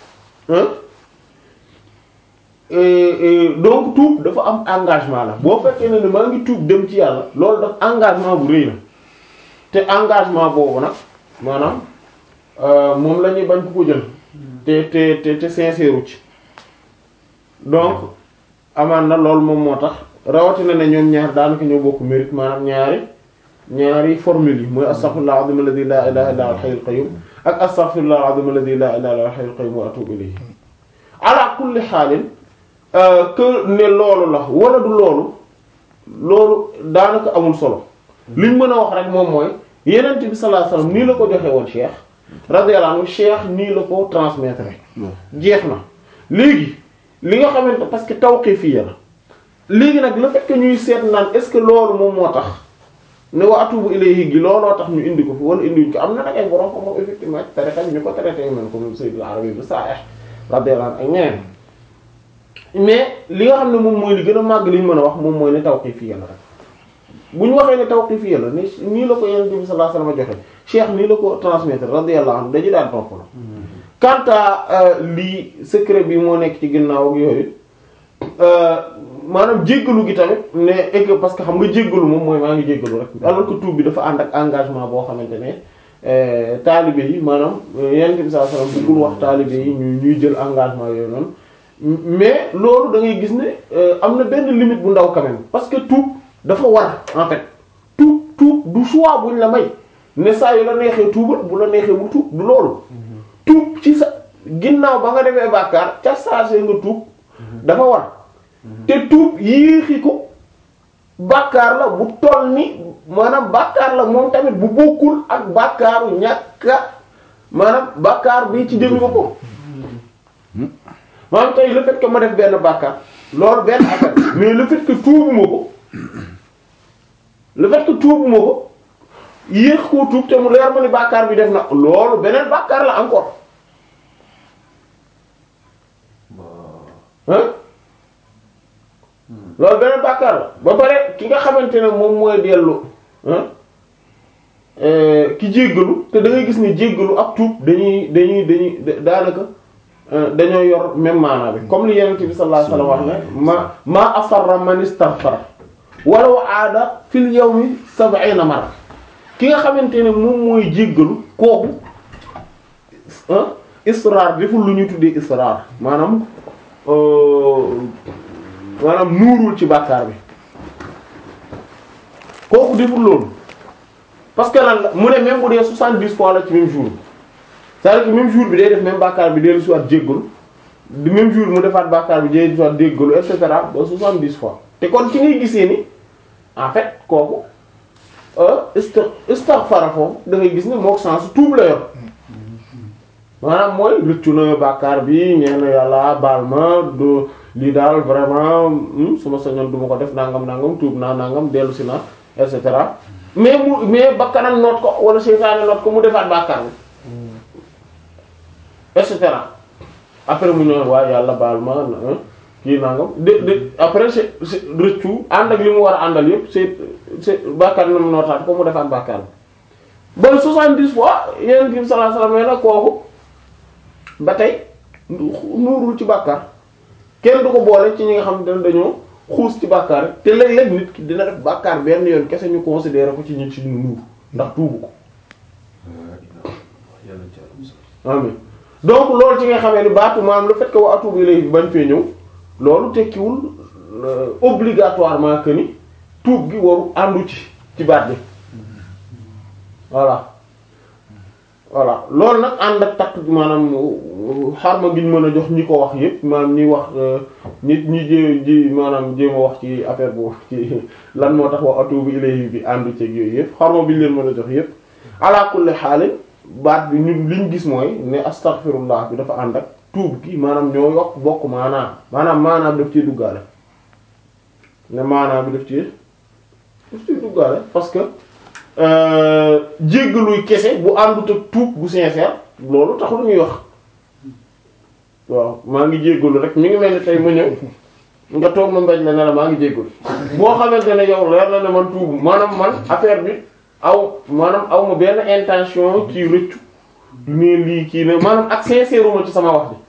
donc tuub dafa am engagement la boo fekkee ne ne maa ngi tuub dem ci yàlla loolu daf engagement bu rëy la te engagement boobu nag maanaam moom la ñuy bañ ku ko jël te te te te sincère ci donc amaan na loolu moom moo tax rawatina ne ñoom ñaar daanaka ñoo bokk mérite maanaam ñaari ñaari formule yi mooy astaghfirullah al-azim alladhi la ilaha illa huwa al-hayyul qayyum ak astaghfirullah al-azim alladhi la ilaha illa huwa al-hayyul qayyum wa atubu ilayhi ala kulli xaalin que ne loolu la wala du loolu loolu daanaka amul solo liñ mën a wax rek moom mooy yenent bi sallallahu alayhi wasallam nii la ko joxe woon cheikh radiyallahu anhu cheikh nii la ko transmettre jeex na léegi li nga xamante parce que tawqifiyya la léegi nag le fait que ñuy seet naan est-ce que loolu moom moo tax ne wa atubu ilayhi gi looloo tax ñu indi ko fi wala indiwuñ ko am na nag ay borom ko moom effectivement ci tarixa bi ñu ko traité yu mel comme Sayyid al-Arabi bi Sa'ih radiyallahu anhu ak ñeneen mais li nga xam ne moom mooy li gën a màgg li ñu mën a wax moom mooy ne tawqifiyya la rek bu ñu waxee ne tawqifiyya la ni nii la ko Yonent bi sallallahu alayhi wasallam joxe cheikh nii la ko transmettre radiyallahu anhu dañu daan topp la quant à lii secret bi moo nekk ci ginnaaw ak yooyu maanaam jéggalu gi tamit ne et que parce que xam nga jéggalu moom mooy maa ngi jéggalu rek alors que tuub bi dafa ànd ak engagement boo xamante ne taalibe yi maanaam Yonent bi sallallahu alayhi wasallam bëggul wax taalibe yi ñu ñuy jël engagement yooyu noonu mais loolu da ngay gis ne am na benn limite bu ndaw quand même parce que tuub dafa war en fait tuub tuub du choix buñ la may ne saa yu la neexee tuubal bu la neexee mu tuub du loolu tuub ci sa ginnaaw ba nga defee bàkkaar ca saa see nga tuub dafa war te tuub yéexi ko bàkkaar la bu toll ni maanaam bàkkaar la moom tamit bu bokkul ak bàkkaaru ñàkka maanaam bàkkaar bi ci jëmi boppam maanaam tey le fait que ma def benn bàkkaar loolu benn affaire mais le fait que tuubuma ko le fait que tuubuma ko yéex koo tuub te mu leer ma ni bàkkaar bi def na loolu beneen bàkkaar la encore hein loolu beneen bàkkaar la ba pare ki nga xamante ne moom mooy dellu ki jéggalu te da ngay gis ne jéggalu ak tuub dañuy dañuy dañuy daanaka dañoo yor même maanaa bi comme li Yonent bi sallallahu alayhi wasallam wax ne ma ma asarra man istaghfara walaw aada fil yawmi sab'ina marra ki nga xamante ne moom mooy jéggalu kooku israar deful lu ñu tuddee israar maanaam maanaam nuurul ci bàkkaar bi kooku deful loolu parce que lan la mu ne même bu dee soixante-dix fois la ci même jour c'est-à-dire que même jour bi day def même bàkkaar bi dellu si waat jéggalu di même jour mu defaat bàkkaar bi dellu si waat jéggalu et cetera ba soixante-dix fois te kon ci ngay gisee ni en fait kooku isti istighfar foofu da ngay gis ne mook sens tuub la yor maanaam mooy rëccu na bàkkaar bi ñeen yàlla baal ma do lii daal vraiment su ma sañoon du ma ko def nangam nangam tuub naa nangam dellu si na et cetera mais mu mais bakkanam noot ko wala seytaane noot ko mu defaat bàkkaar bi et cetera après mu ñëw waaye yàlla baal ma kii nangam de de après c'est c'est rëccu ànd ak li mu war a àndal yëpp c'est c'est bàkkaar na mu nootaat ko mu defaat bàkkaar bi ba soixante-dix fois yeneen bi sallallahu alayhi wasallam nag kooku ba tey nuurul ci bàkkaar kenn du ko boole ci ñi nga xam ne dañoo xuus ci bàkkaar te léeg-léeg nit ki dina def bàkkaar benn yoon kese ñu considérer ko ci ñi ci nuur ndax tuubu ko amin donc loolu ci nga xamee ni baatu maanaam le fait que wa atubu ilayhi bañ fee ñëw loolu tekkiwul obligatoirement que ni tuub gi waru àndu ci ci baat bi voilà voilà loolu nag ànd ak takk maanaam xarma gi ñu mën a jox ñi ko wax yépp maanaam ñi wax nit ñi jé ji maanaam jéem a wax ci affaire bu ci lan moo tax wa atubu ilayhi bi àndu ci yooyu yépp xarma bi ñu leen mën a jox yépp ala kulli xaalin baat bi ñun liñ gis mooy ne astaghfirullah bi dafa ànd ak tuub gi maanaam ñoo yokk bokk maanaam maanaam maanaam daf ciy duggaale ne maanaam bi daf ci daf ciy duggaale parce que jéggaluy kese bu àndut ak tuub bu sincère loolu taxul ñuy wax waaw maa ngi jéggalu rek mi ngi mel ni tey ma ñëw nga toog ma mbéj la ne la maa ngi jéggalu boo xamante ne yow leer na ne man tuubu maanaam man affaire bi aw maanaam aw ma benn intention ci rëccu du ne lii kii ne maanaam ak sincère ma ci sama wax bi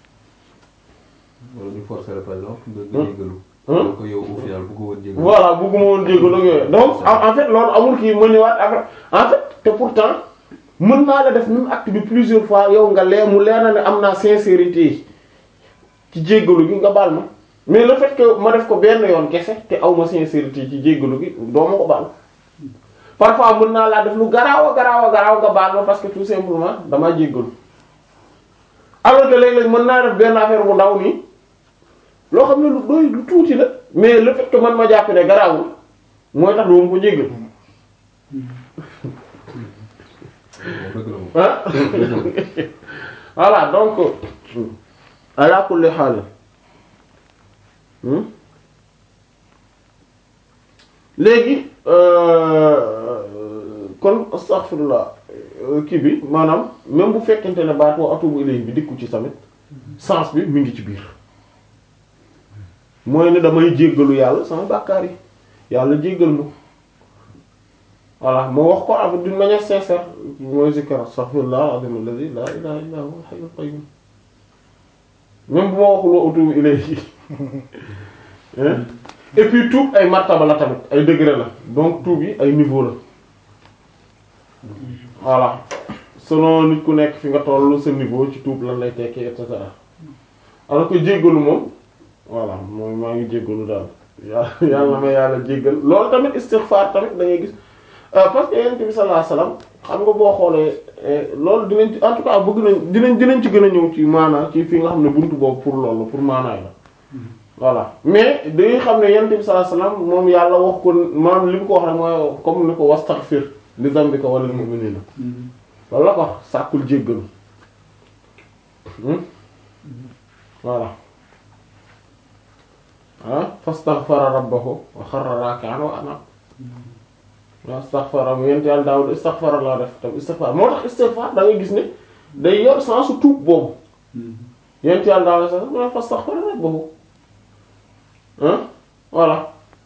wala ñu forcer la par exemple nga nga jégalu. donc yow au final bëgg woon jégalu. voilà bëgguma woon jégalu ak yooyu donc en fait loolu amul kii ma ñëwaat après en fait te pourtant mën naa la def même acte bi plusieurs fois yow nga lee mu leer na ne am naa sincérité ci jéggalu gi nga baal ma mais le fait que ma def ko benn yoon kese te aw ma sincérité ci jéggalu gi doo ma ko baal parfois mën naa laa def lu garaaw a garaaw a garaaw nga baal ma parce que tout simplement damaa jéggalu alors que léeg-léeg mën naa def benn affaire bu ndaw nii loo xam ne lu doy lu tuuti la mais le fait que man ma jàpp ne garaawul mooy tax doo ma ko jéggal dëgg la moom. ah voilà donc ala kulli haal léegi kon astaghfirullah kii bi maanaam même bu fekkente ne baat wa atubu ilayhi bi dikku ci tamit sens bi mi ngi ci biir mooy ne damay jéggalu yàlla sama bàkkaar yi yàlla jéggal ma voilà moo wax ko avec d'une manière sincère mooy zikr astaghfirullah al-azim alladhi la ilaha illa huwa al-hayyul qayyum même bu ma waxul wa atubu ilayhi hein et puis tuub ay martaba la tamit ay degré la donc tuub yi ay niveau la voilà selon nit ku nekk fi nga tollu sa niveau ci tuub lan lay tekki et cetera alors que jéggalu moom voilà moom maa ngi jéggalu daal yàlla yàlla ma yàlla jéggal loolu tamit istighfar tamit da ngay gis parce que yonent bi sallallahu alayhi wasallam xam nga boo xoolee loolu dinañ ci en tout cas bëgg nañ dinañ dinañ ci gën a ñëw ci maanaa ci fi nga xam ne buntu boobu pour loolu pour maanaay la voilà mais dañuy xam ne yonent bi sallallahu alayhi wasallam moom yàlla wax ko maanaam li mu ko wax rek mooy comme ni ko wastaghfir li dambika wala lil mu'minina loolu la ko wax sàkkul jéggalu voilà ah fastaghfara rabbahu wa kharra raki'an wa ana waaw istighfar am yent yàlla daawul istighfar laa def tam istighfar moo tax istighfar da ngay gis ne day yor sensu tuub boobu yent yàlla daawul sax mu ne fastaghfar rabbahu ah voilà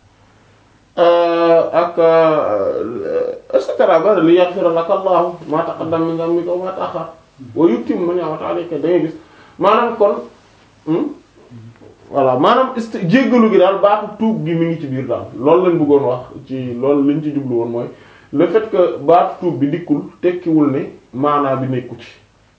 ak et cetera ba li yaghfira laka Allahu ma taqaddama min dhanbika wa ma ta'akhkhar wa yutimma ni'matahu alayka da ngay gis maanaam kon voilà maanaam ist jéggalu gi daal baatu tuub gi mi ngi ci biir daal loolu lañ bëggoon wax ci loolu lañ ci jublu woon mooy le fait que baatu tuub bi dikkul tekkiwul ne maanaa bi nekku ci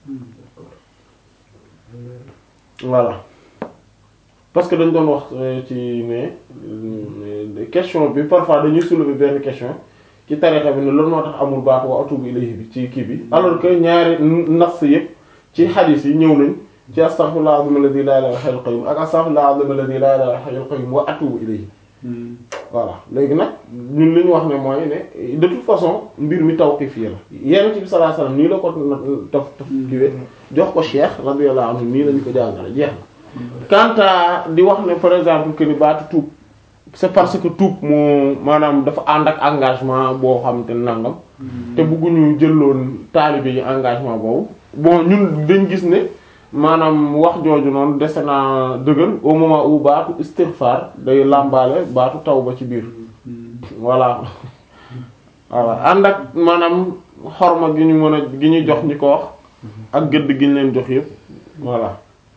voilà parce que dañ doon wax ci ne question bi parfois dañuy soulever benn question ci tarixa bi ne loolu moo tax amul baatu wa atubu ilayhi bi ci kii bi alors que ñaari nas yëpp ci xadiis yi ñëw nañ ci astaghfirullah azim alladhi la ilaha illa huwal qayyum ak astaghfirullah azim alladhi la ilaha illa huwal qayyum wa atubu ilayhi voilà léegi nag ñun li ñu wax ne mooy ne de toute façon mbir mi tawqif la yenn ci bi sallallahu alayhi wasallam nii la ko taf taf kiwe jox ko cheikh radiyallahu anhu nii lañu ko jàngale jeex na quant à di wax ne par exemple que ni baatu tuub c'est parce que tuub moo maanaam dafa ànd ak engagement boo xam te nangam te bëgguñu jëloon taalibe yi engagement boobu bon ñun dañ gis ne maanaam wax jooju noonu dese naa dëgër au moment où baatu istighfar day làmbaale baatu tawba ci biir voilà voilà ànd ak maanaam xorma gi ñu mën a gi ñu jox ñi ko wax ak gëdd gi ñu leen jox yëpp voilà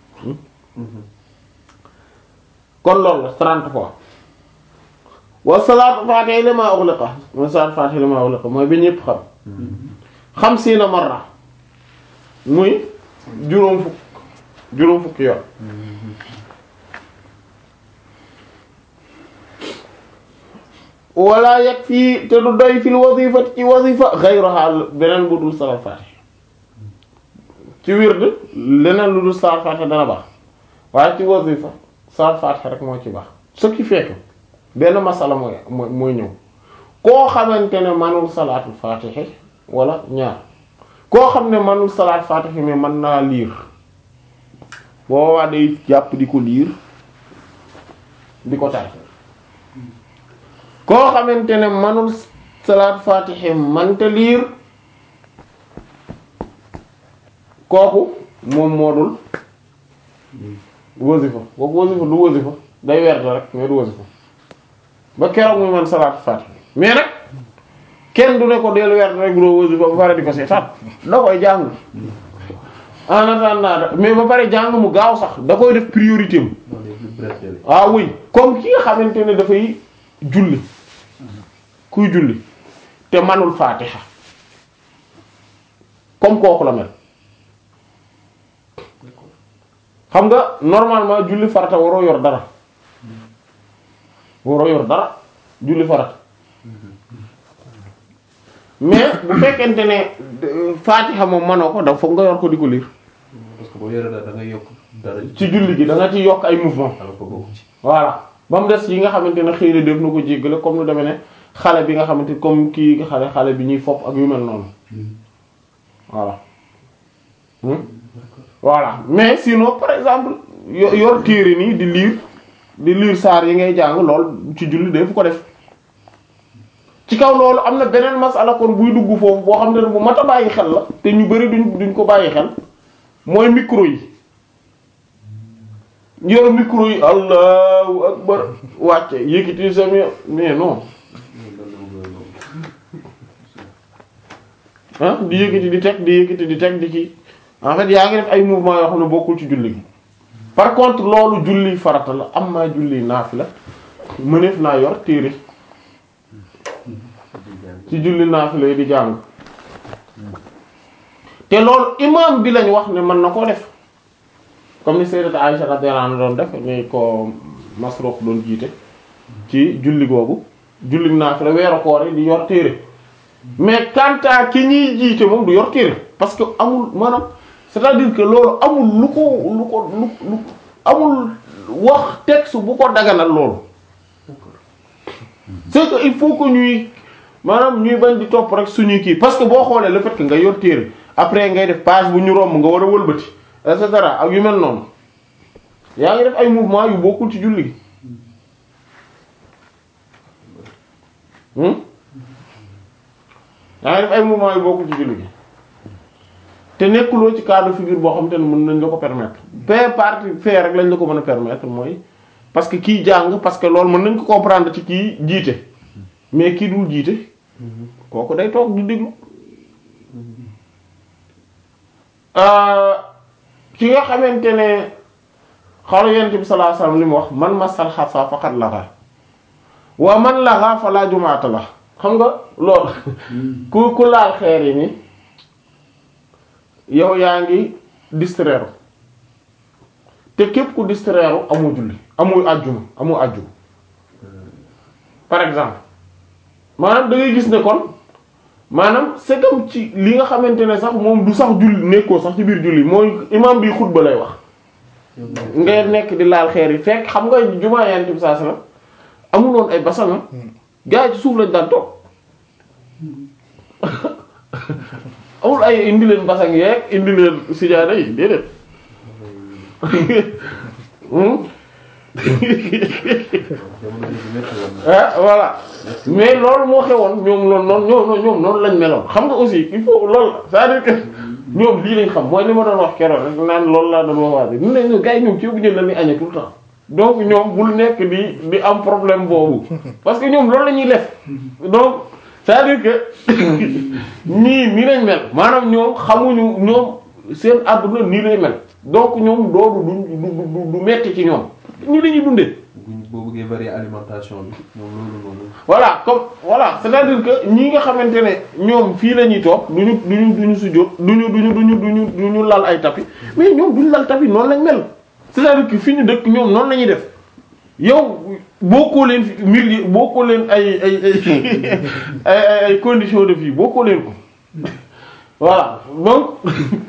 kon loolu la trente fois wa salaatu faatiha lima ughliqa mooy salaatu faatiha lima ughliqa mooy bi ñëpp xam xamsiina marra muy juróom fukk juróom fukki yoon wala yakfi te du doy fil wazifa ci wazifa ghayruha beneen bu dul salaat faatiha ci wird leneen lu dul salaat faatiha dana baax waaye ci wazifa salaat faatiha rek moo ci baax ce qui fait que benn masala mooy mooy mooy ñëw koo xamante ne manul salaatul faatiha wala ñaar koo xam ne manul salaat faatiha mais mën naa liir boo waa day jàpp di ko liir di ko tar koo xamante ne manul salaat faatiha manta liir kooku moom moo dul wasifa kooku wasifa du wasifa day werd rek mais du wasifa ba keroog muy man salaat faatiha mais nag kenn du ne ko del werd rek doo wasifa ba pare di ko seetaan da koy jàng en attendant mais ba pare jàng mu gaaw sax da koy def priorité am ah oui comme ki nga xamante ne dafay julli kuy julli te manul faatiha comme kooku la mel xam nga normalement julli farata waroo yor dara waroo yor dara julli farata mais bu fekkente ne faatiha moom manoo ko da foog nga yor ko di ko lire parce que boo yoree dara da ngay yokk dara ci julli gi da nga ci yokk ay mouvement alors que bokku ci voilà ba mu des yi nga xamante ne xëy na def na ko jéggale comme lu demee ne xale bi nga xamante comme kii xale xale bi ñuy fopp ak yu mel noonu voilà Hmm? voilà mais sinon par exemple yo- yor téere nii di lire di lire saar yi ngay jàng lool ci julli dee fu ko def ci kaw loolu am na beneen masala kon buy dugg foofu boo xam ne bu mat a bàyyi xel la te ñu bari duñ duñ ko bàyyi xel mooy micro yi yor micro yi allahu akbar wàcce yëkkati sa mi mais non ah di yëkkati di teg di yëkkati di teg di ci en fait yaa ngi def ay mouvement yoo xam ne bokkul ci julli gi par contre loolu julli farata la am maa julli naafila mëneef naa yor téere ci julli naafila yi di jàng te loolu imam bi lañ wax ne mën na koo def comme ni sayyidat Aisha radiyallahu anha doon def ni ko Masruq doon jiite ci julli googu julli naafila weeru koor yi di yor téere mais quant à ki ñuy jiite moom du yor téere parce que amul maanaam c'est-à-dire que loolu amul lu ko lu ko lu lu amul wax texte bu ko daganal loolu c'est que il faut que ñuy maanaam ñuy bañ di topp rek suñuy kii parce que boo xoolee le fait que nga yor téere après ngay def page bu ñu romb nga war a wëlbati et cetera ak yu mel noonu yaa ngi def ay mouvement yu bokkul ci julli gi hmm yaa ngi def ay mouvement yu bokkul ci julli gi te nekkuloo ci cas de figure boo xam te ne mën nañ la ko permettre ba partie fait rek lañ la ko mën a permettre mooy parce que kii jàng parce que loolu mën nañ ko comprendre ci kii jiite mais kii dul jiite kooku day toog di déglu ki nga xamante ne xalu yent bi sallallahu alayhi wasallam li mu wax man masal xasa faqat laxa wa man laxa fa laa jumaata la xam nga loolu ku ku laal xeer yi ni yow yaa ngi distraire te képp ku distraire amoo julli amoo àjjuma amoo àjjuma par exemple maanaam da ngay gis ne kon maanaam c'est comme ci li nga xamante ne sax moom du sax julli nekkoo sax ci biir julli mooy imam bi xutba lay wax ngay nekk di laal xeer yi fekk xam nga jumaa yant bi saa sala amuloon ay basanga gars yi ci suuf lañ daan toog amul ay indi leen basang yeeg indi leen sijaada yi déedéet ah voilà mais loolu moo xewoon ñoom loolu noonu ñoom ñoom noonu lañ meloon xam nga aussi il faut loolu c'est-à-dire que ñoom lii lañ xam mooy li ma doon wax keroog rek naan loolu laa doon wax waa bi ne ñu gars yi ñoom ci bu jël la ni añee tout le temps donc ñoom bul nekk di di am problème boobu parce que ñoom loolu la ñuy def donc c'est-à-dire que ñii nii lañ mel maanaam ñoom xamuñu ñoom seen àdduna nii lay mel donc ñoom loolu du du du metti ci ñoom nii la ñuy dundee. boo bëggee varier alimentation bi ñoom loolu noonu. voilà comme voilà c'est-à-dire que ñi nga xamante ne ñoom fii la ñuy toog duñu duñu duñu sujjóot duñu duñu duñu duñu duñu lal ay tapis mais ñoom duñu lal tapis noonu lañ mel c'est-à-dire que fi ñu dëkk ñoom noonu la ñuy def yow bokkoo leen fi milieu bokkoo leen ay ay ay ay ay conditions de vie bokkoo leen ko voilà donc.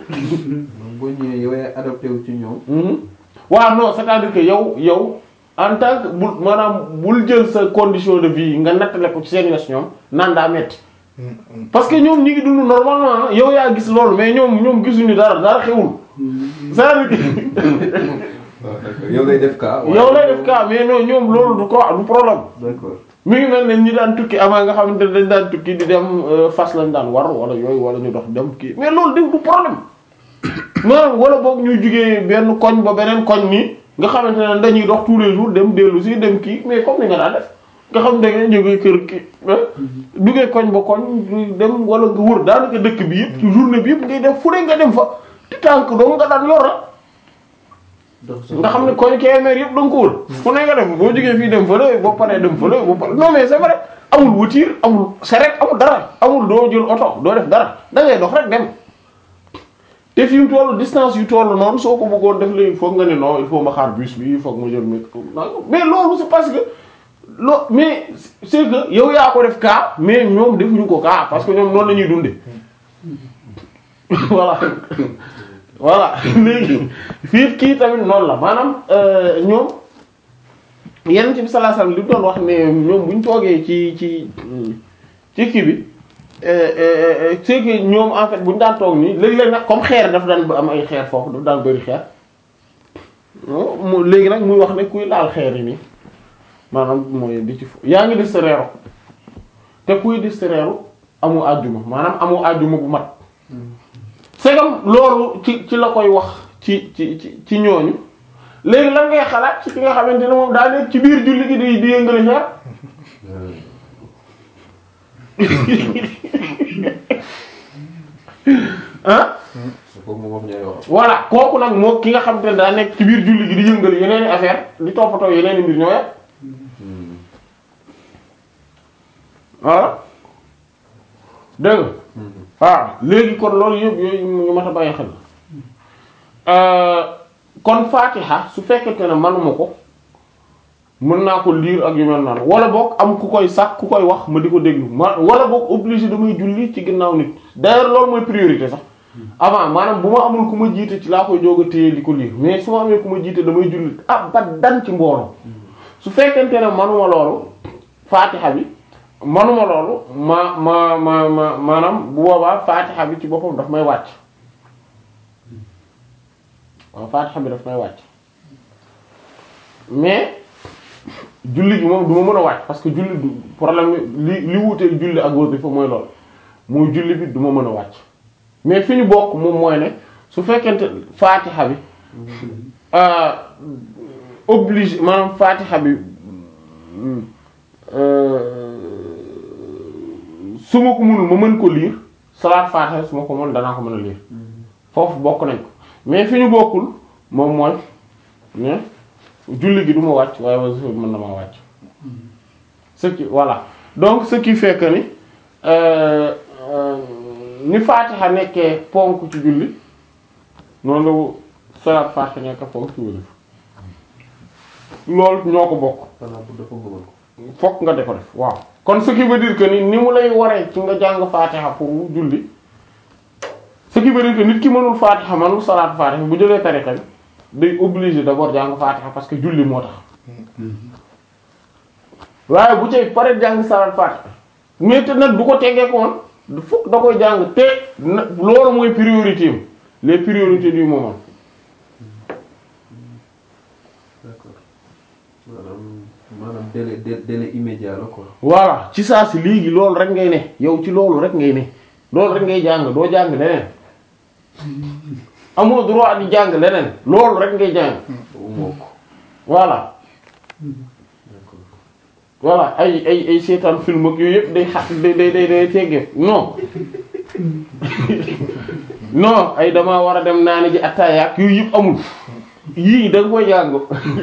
boo ñëwee yow yaay adapté wu ci ñoom. waaw non c'est-à-dire que yow yow. en tant que bul maanaam bul jël sa condition de vie nga nattale ko ci seen yos ñoom naan daa metti parce que ñoom ñi ngi dund normalement yow yaa gis loolu mais ñoom ñoom gisuñu dara dara xewul c'est-à-dire que yow lay def cas. yow lay def cas mais non ñoom loolu du ko du problème. d'accord mi ngi mel ne ñi daan tukki avant nga xamante ne dañ daan tukki di dem fas lañ daan war wala yooyu wala ñu dox dem kii mais loolu def du problème maanaam wala boog ñuy jugee benn koñ ba beneen koñ nii. nga xamante ne dañuy dox tous les jours dem dellu si dem kii mais comme ni nga daan def nga xam da nga jógee kër kii duggee koñ ba koñ dem wala nga wër daanaka dëkk bi yëpp ci journée bi yëpp ngay def fu ne nga dem fa ti tànk doo nga daan yor nga xam ne koñ Kébémer yëpp da nga ko wër fu ne nga dem boo jógee fii dem fële boo paree dem fële boo paree non mais c'est vrai amul voiture amul charrette amul dara amul doo jël oto doo def dara da ngay dox rek dem te fi mu toll distance yu toll noonu soo ko bëggoon def léegi foog nga ne non il faut ma xaar bus bi il faut ma jël métro mais loolu c'est parce que loo mais c'est que yow yaa ko def cas mais ñoom defuñu ko cas parce que ñoom noonu la ñuy dunde voilà voilà léegi fii kii tamit noonu la maanaam ñoom yenn ci bi sallallahu alayhi wasallam li doon wax ne ñoom bu ñu toogee ci ci ci kii bi euh, euh, c'est que ñoom en fait bu ñu daan toog nii léeg-léeg nag comme xeer daf daan am ay xeer foofu daf daan bëri xeer mu léegi nag muy wax ne kuy laal xeer yi nii maanaam mooy di ci fo yaa ngi distraire te kuy distraire amu àjjuma maanaam amu àjjuma bu mat segam loolu ci ci la koy wax ci ci ci ci ñooñu léegi lan ngay xalaat ci ki nga xamante ne moom daa nekk ci biir julli gi di di yëngali xeer ah su ko moom wax ñaari wax voilà kooku nag moo ki nga xamante ne daa nekk ci biir julli gi di yëngali yeneen i affaire di toppatoo yeneen i mbir ñoo yem voilà dégg nga waaw léegi kon loolu yëpp yooyu ñu mat a bàyyi xel Euh, kon Fatiha su fekkente ne manuma ko mën naa ko lire ak yu mel noonu wala boog am ku koy sax ku koy wax ma di ko déglu ma wala boog obligé damay julli ci ginnaaw nit d'ailleurs loolu mooy priorité sax avant maanaam bu ma amul ku ma jiite ci laa koy jóg a téye di ko lire mais su ma amee ku ma jiite damay julli ah ba dan ci mbooloo su fekkente ne manuma loolu Fatiha bi manuma loolu ma ma ma ma maanaam bu boobaa Fatiha bi ci boppam daf may wàcc waaw Fatiha bi daf may wàcc mais julli gi moom du ma mën a wàcc parce que julli du problème li li wuutee julli ak wasifa mooy loolu mooy julli bi du ma mën a wàcc mais fi ñu bokk moom mooy ne su fekkente Fatiha bi euh, obligé maanaam Fatiha bi euh, su ma ko mënul ma mën ko lire salaat Fatiha su ma ko mën danaa ko mën a lire foofu bokk nañ ko mais fi ñu bokkul moom mooy ne julli gi du ma wàcc waaye wasifa bi mën na maa wàcc ce qui voilà donc ce qui fait que ni euh, euh, ni Fatiha nekkee ponk ci julli noonu la salaat Fatiha nekk ponk ci wasifa loolu ñoo ko bokk xanaa bu dafa nga mën ko fokk nga de ko def waaw kon ce qui veut dire que ni ni mu lay waree ci nga jàng Fatiha pour julli ce qui veut dire que nit ki mënul Fatiha mënul salaat Fatiha bu jëlee tariqa bi day obligé d'abord jàng Fatiha parce que julli moo tax waaye bu cay pare jàng salaat Fatiha mais te nag du ko tegee ko woon du fokk da koy jàng te na loolu mooy priorité am les priorités du moment d'accord maanaam maanaam délai délai délai immédiat la quoi voilà ci saa si léegi loolu rek ngay ne yow ci loolu rek ngay ne loolu rek ngay jàng doo jàng leneen amoo droit di jàng leneen loolu rek ngay jàng boobu moo ko voilà d'accord voilà ay ay ay seetaan film ak yooyu yëpp day xa day day day day teggee non non ay dama war a dem naani ji attaaya ak yooyu yëpp amul yii da nga koy jàng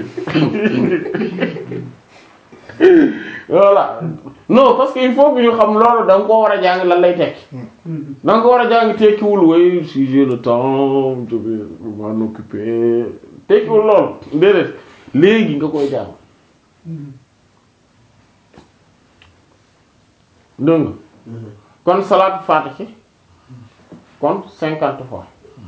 voilà non parce que il faut que ñu xam loolu da nga ko war a jàng lan lay tekki da nga ko war a jàng tekkiwul way si j'ai le temps je vais m'en occuper tekkiwul loolu déedéet léegi nga koy jàng dégg nga kon salaatu faatihi kon cinquante fois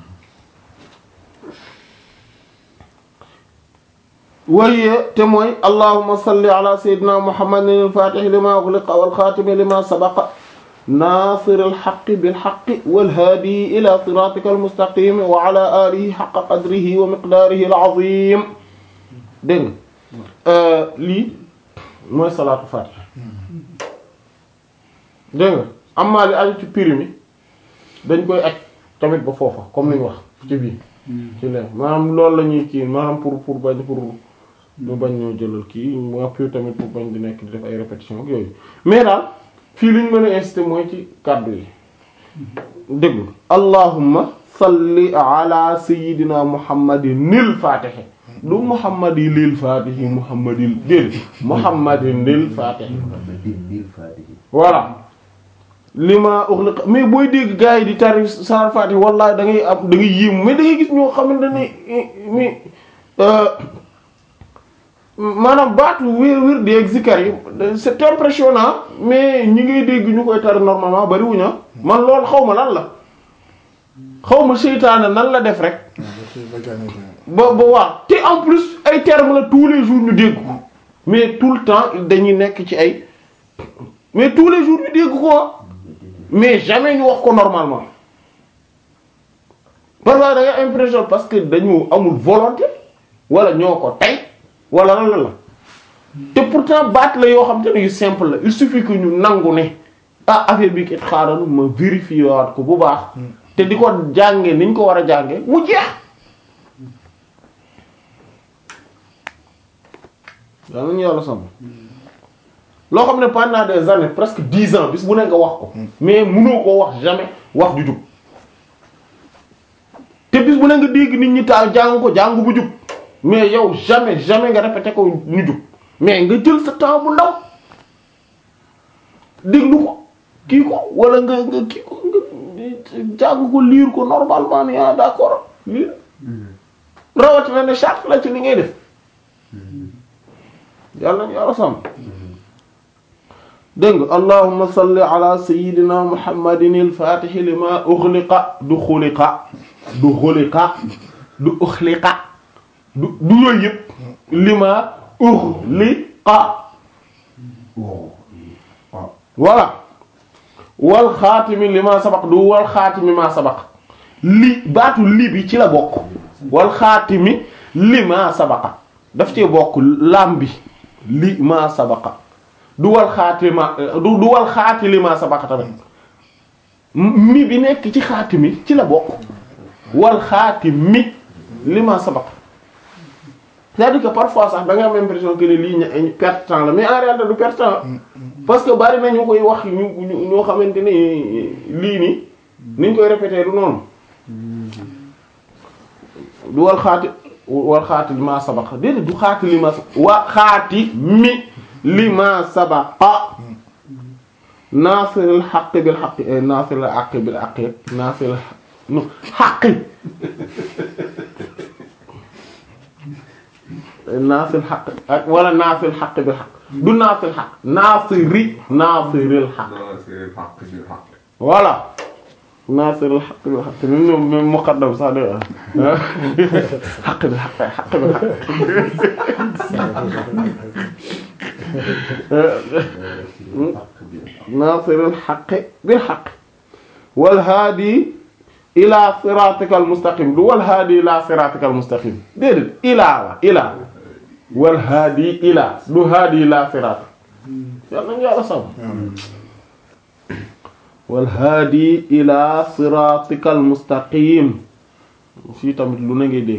waye te mooy allahumma salli ala sayyidina muhammadin al-fatihi lima ughliqa wal khatimi lima sabaqa nasir al-haqqi bil haqqi wal hadi ila siratika al-mustaqim wa ala alihi haqqa qadrihi wa miqdarihi al-azim dégg nga lii mooy salaatu faatihi dégg nga amaa li aju ci prix mi dañ koy aj tamit ba foofa comme ni ñu wax ci biir ci leen maanaam loolu la ñuy kii maanaam pour pour bañ pour ñu bañ ñoo jëlal kii mu appui tamit pour bañ di nekk di def ay répétition ak yooyu mais daal fii li ñu mën a inciter mooy ci kàddu yi déglu allahumma salli ala sayyidina muhammadin nil fatihi du muhammadi lil fatihi muhammadil dél muhammadin lil fatihi Muhammadin bil Fatihi voilà li ma uxliqa mais booy dégg gars yi di tari saar Fatiha wallahi da ngay am da ngay yéemu mais da ngay gis ñoo xamante ne mi maanaam baatu wér wér di ak zikar yi c'est impressionnant mais ñi ngay dégg ñu koy tari normalement bariwuñu ah man loolu xaw ma lan la xaw ma seytaane nan la def rek ba ba waaw te en plus ay termes la tous les jours ñu dégg ko mais tout le temps dañuy nekk ci ay mais tous les jours ñu dégg ko mais jamais ñu wax ko normalement parfois da nga impression parce que dañu amul volonté wala ñoo ko tey wala lan la la te pourtant baat la yoo xam te ne yu simple la il suffit que ñu nangu ne ah affaire bi kat xaaral ma vérifier waat ko bu baax te di ko jànge niñ ko war a jànge mu jeex yàlla nañu yàlla sàmm loo xam ne pendant des années presque dix ans bis bu ne nga wax ko mais mënoo koo wax jamais wax ju jub te bis bu ne nga dégg nit ñi taal jàng ko jàng bu jub mais yow jamais jamais nga répété ko ñu jub mais nga jël sa temps bu ndaw déglu ko kii ko wala nga nga kii ko nga jàng ko lire ko normalement ni ah d'accord lire rawatina ne charte la ci li ngay def yàlla nañu yàlla sàmm dégg nga allahumma salli ala sayyidina muhammadin al-fatihi lima ughliqa du xuliqa du xuliqa du uxliqa du du yooyu yëpp lima ughliqa voilà wal xaatimi lima sabaq du wal xaatimi ma sabaq li baatu li bi ci la bokk wal xaatimi lima sabaqa daf cee bokk lam bi li ma sabaqa du wal xaatima du du wal xaati li ma sabaqa tamit mi bi nekk ci xaatimi ci la bokk wal xaatimi li ma sabaqa c'est-à-dire que parfois sax da nga am impression que ne lii ña perte temps la mais en réalité du perte temps parce que bari na ñu koy wax ñu ñu ñoo xamante ne lii nii niñ koy répéter du noonu du wal xaati wal xaati li ma sabaqa déedéet du xaati li ma wa xaati mi li ma sabaqa naasiril xaqi bil xaqi naasiril xaqi bil xaqi naasiril no xaqi naasiril xaq ak wala naasiril xaqi bil xaq du naasiril xaq naasiri naasiril xaq voilà naasiril xaq bil xaq même ñoom même muqaddam sax de xaq bi xaq xaq bi xaq naasiril xaq bil xaq wal haadi ila siratikal mustaqim du wal haadi ila siratikal mustaqim déedéet ilaa la ilaa wal haadi ilaa du haadi ila sirat yàlla nañu yàlla sàmm wal haadi ila siratikal mustaqim fii tamit lu na ngay dégg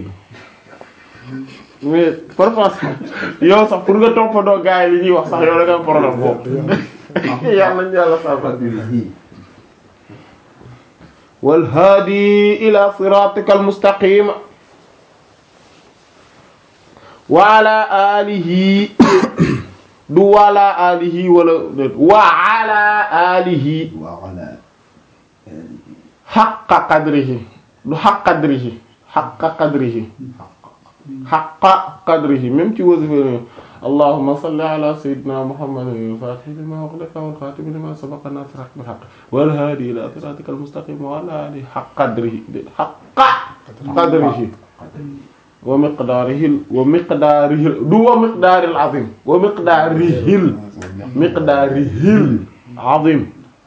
mais parfois yow sax pour nga toppandoo gars yi li ñuy wax sax yow da nga am problème boobu yàlla nañu yàlla sàmm wal haadi ila siratikal mustaqim wa ala alihi du wala alihi wala wa ala alihi haqqa qadrihi du haqqa qadrihi haqqa qadrihi haqqa qadrihi même ci wasifa allahumma salli ala sayyidina muhammadin al-fatih lima ughliqa wal khatim lima sabaqa nasir bil haqq wal hadi ila siratikal mustaqim wa ala alihi haqqa qadrihi haqqa qadrihi wa miqdaarihi wa miqdaarihi du wa miqdaaril azim wa miqdaarihil miqdaarihil azim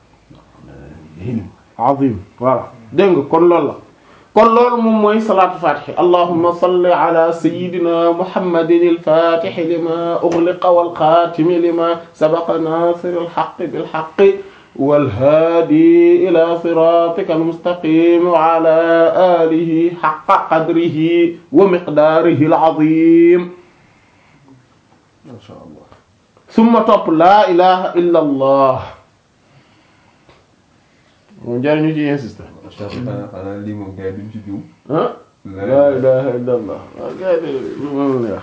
azim voilà dégg nga kon loolu la kon loolu moom mooy salaatu fatihi allahumma salli ala sayyidina muhammadin al-fatihi lima ughliqa wal khatimi lima sabaqa nasiril haqqi bil haqqi والهادي إلى صراطك المستقيم وعلى آله حق قدره ومقداره العظيم ما شاء الله ثم topp لا إله إلا الله moom jar ñu ci insister xanaa xanaa lii moom gars yi duñ ci juum ah لا إله إلا الله moom la wax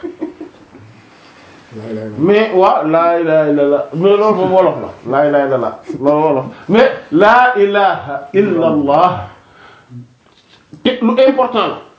mais waaw laa ilaha illallah mais loolu moom wolof la laa ilaha illallah loolu wolof mais laa ilaha illallah te lu important la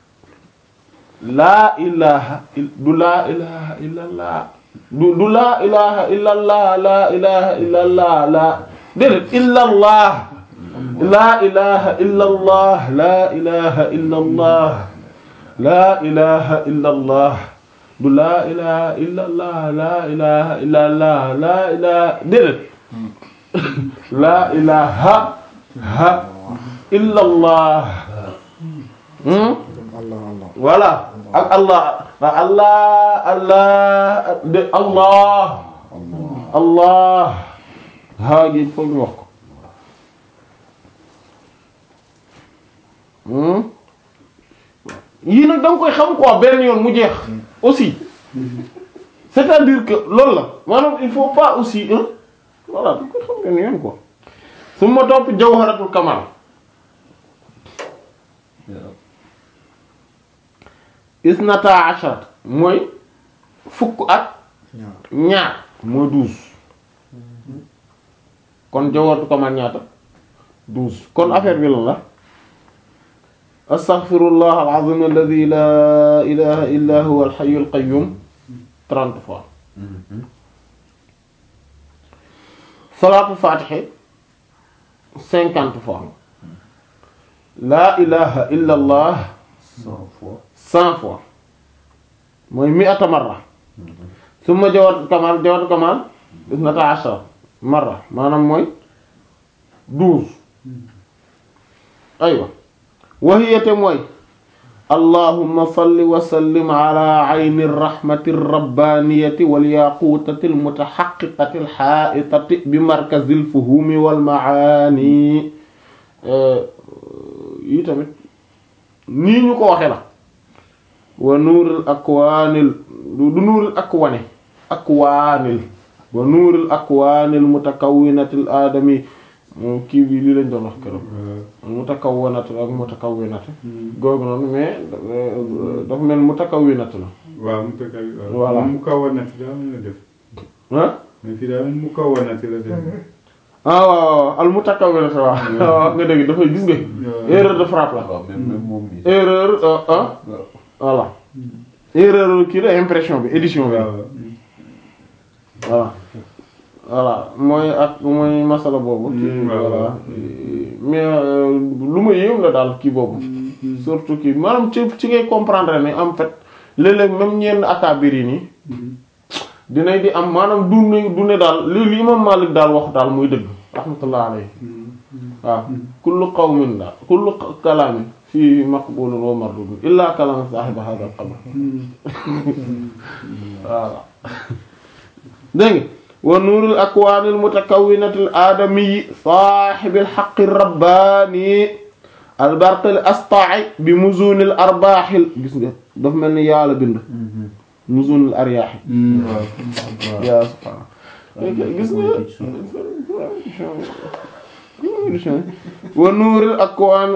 laa ilaha du laa ilaha illallah du du laa ilaha illallah laa ilaha illallah laa déedéet illallah laa ilaha illallah laa ilaha illallah laa ilaha illallah du laa ilaha illallah laa ilaha illallah laa ilaha déedéet laa ilaha ha illa allah hmm Allah Allah voilà ak allah ak allah allah de allah allah haa gi foog ñu wax ko hmm yii nag da nga koy xam quoi benn yoon mu jeex aussi c'est-à-dire que loolu la maanaam il faut pas aussi hein voilà da nga koy xam benn yoon quoi su ma topp jawharatul kamal isnata ashar mooy fukk ak ñaar ñaar mooy douze kon jawharatul kamal ñaata douze kon affaire bi lan la astaghfirullah al-azim alladhi la ilaha illa huwa al-hayyul qayyum trente fois salaatu fatiha cinquante fois la ilaha illa allah cent fois cent fois mooy mi'ata marra summa jawat kamal jawat kamal isnata ashara marra maanaam mooy douze aywa wahiyate mooy allahumma salli wa sallim ala ayni rahmati rabbaniyati wal yaqutati al mutahaqiqati al ha'itati bi markazi al fuhumi wal maani yi tamit nii ñu ko waxe la wa nuuril akwaanil du du nuuril akwane akwaanil wa nuuril akwaanil mutakawwinatil aadami moom kii bi lii lañ doon wax keroog mutakawwinat ak mutakawwinat googu noonu mais euh, dafa mel mutakawwinat la waaw mu tëkk ak Voilà. mu kawanati daa mën la def ah mais fii daa mu kawanati la def ah waaw waaw al mutakawwinat waaw waaw nga dégg dafay gis nga erreur de frappe la waaw même même moom mi erreur euh, ah waaw voilà erreur kii la impression bi édition bi waaw voilà voilà mooy ak mooy masala boobu kii Mm, waaw, voilà waaw. mais euh, lu ma yéem la daal kii boobu surtout kii maanaam ci ci ngay comprendre ne en fait léeg-léeg même ñenn akabir yi nii dinañ di am maanaam du ne du ne daal li li imam Malik daal wax daal muy dëgg rahmatullah alayhi waaw kullu qawmin daal kullu kalaamin fii maqbulun wa mardudun illa kalaam saahiba hadha al-qabr voilà dégg nga wa nuurul akwaanil mutakawwinatil aadami saahibil haqqi rabbaani albarqil astai bi muzunil arbaaxil gis nga dafa mel ni yàlla bind muzunil aryaaxi yaa subhaana gis nga wa nuuril akwaan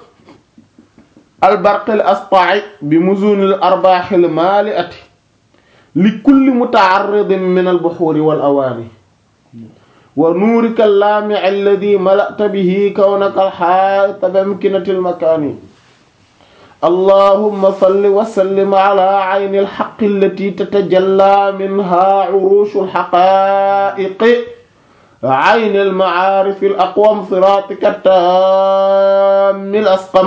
albarqil astai bi muzunil arbaaxil maali'ati li kulli muta'arridin min al-buhuri wal awaani wa nuurika al-laami' alladhi mala'ta bihi kawnaka al-haa'ita bi amkinati al-makaani allahumma salli wa sallim ala 'ayni al-haqqi allati tatajallaa minhaa 'uruushu al-haqaa'iqi 'ayni al-ma'aarifi al-aqwam siraatika at-taammi al-asqam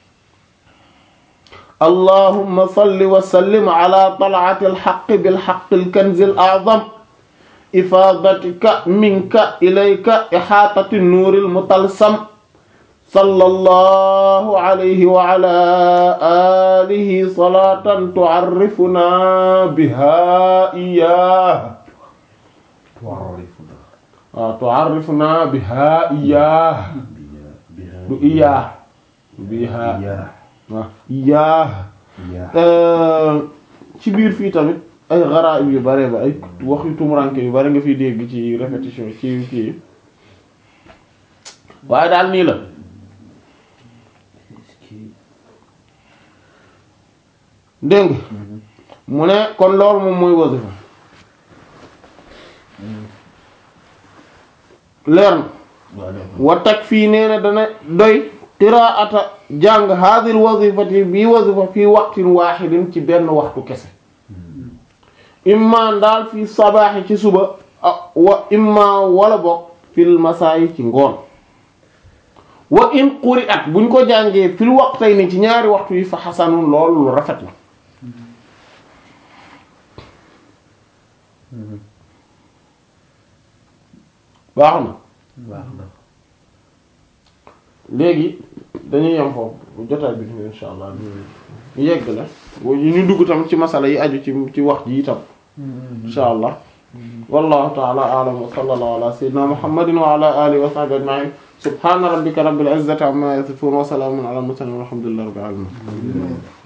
اللهم صل وسلم على طلعة الحق بالحق الكنز الأعظم إفاضتك منك إليك إحاطة النور المطلسم صلى الله عليه وعلى آله صلاة تعرفنا بها إياه تعرفنا آه تعرفنا بها إياه بها بها du إياه بها yaa waaw إياه yaa ci biir fii tamit ay garaib yu bare ba ay wax yu tumuranke yu bare nga fiy dégg ci répétition ci kii waaye daal nii la dégg nga mu ne kon loolu moom mooy wasifa leer na wa takfii nee na dana doy qiraata jàng hadhihi wazifati bii wazifa fii waqtin wahidin ci benn waxtu kese imma ndaal fii sabaaxi ci suba ah, wa imma wala bokk fil masaayi ci ngoon wa in quri'at buñ ko jàngee fil waqtayni ci ñaari waxtu yi fa xasanun loolu lu rafet la baax na baax na léegi dañuy yem foofu bu jotaay bi ñu insha allah ñu yegg la ñu dugg tam ci masala yi aju ci ci wax ji itam insha allah wallahu ta'ala a'lam wa sallallahu ala sayyidina muhammadin wa ala alihi wa sahbihi ajma'in subhana rabbika rabbil izzati amma yasifun wa salamun ala al mursalin walhamdulillahi rabbil alamin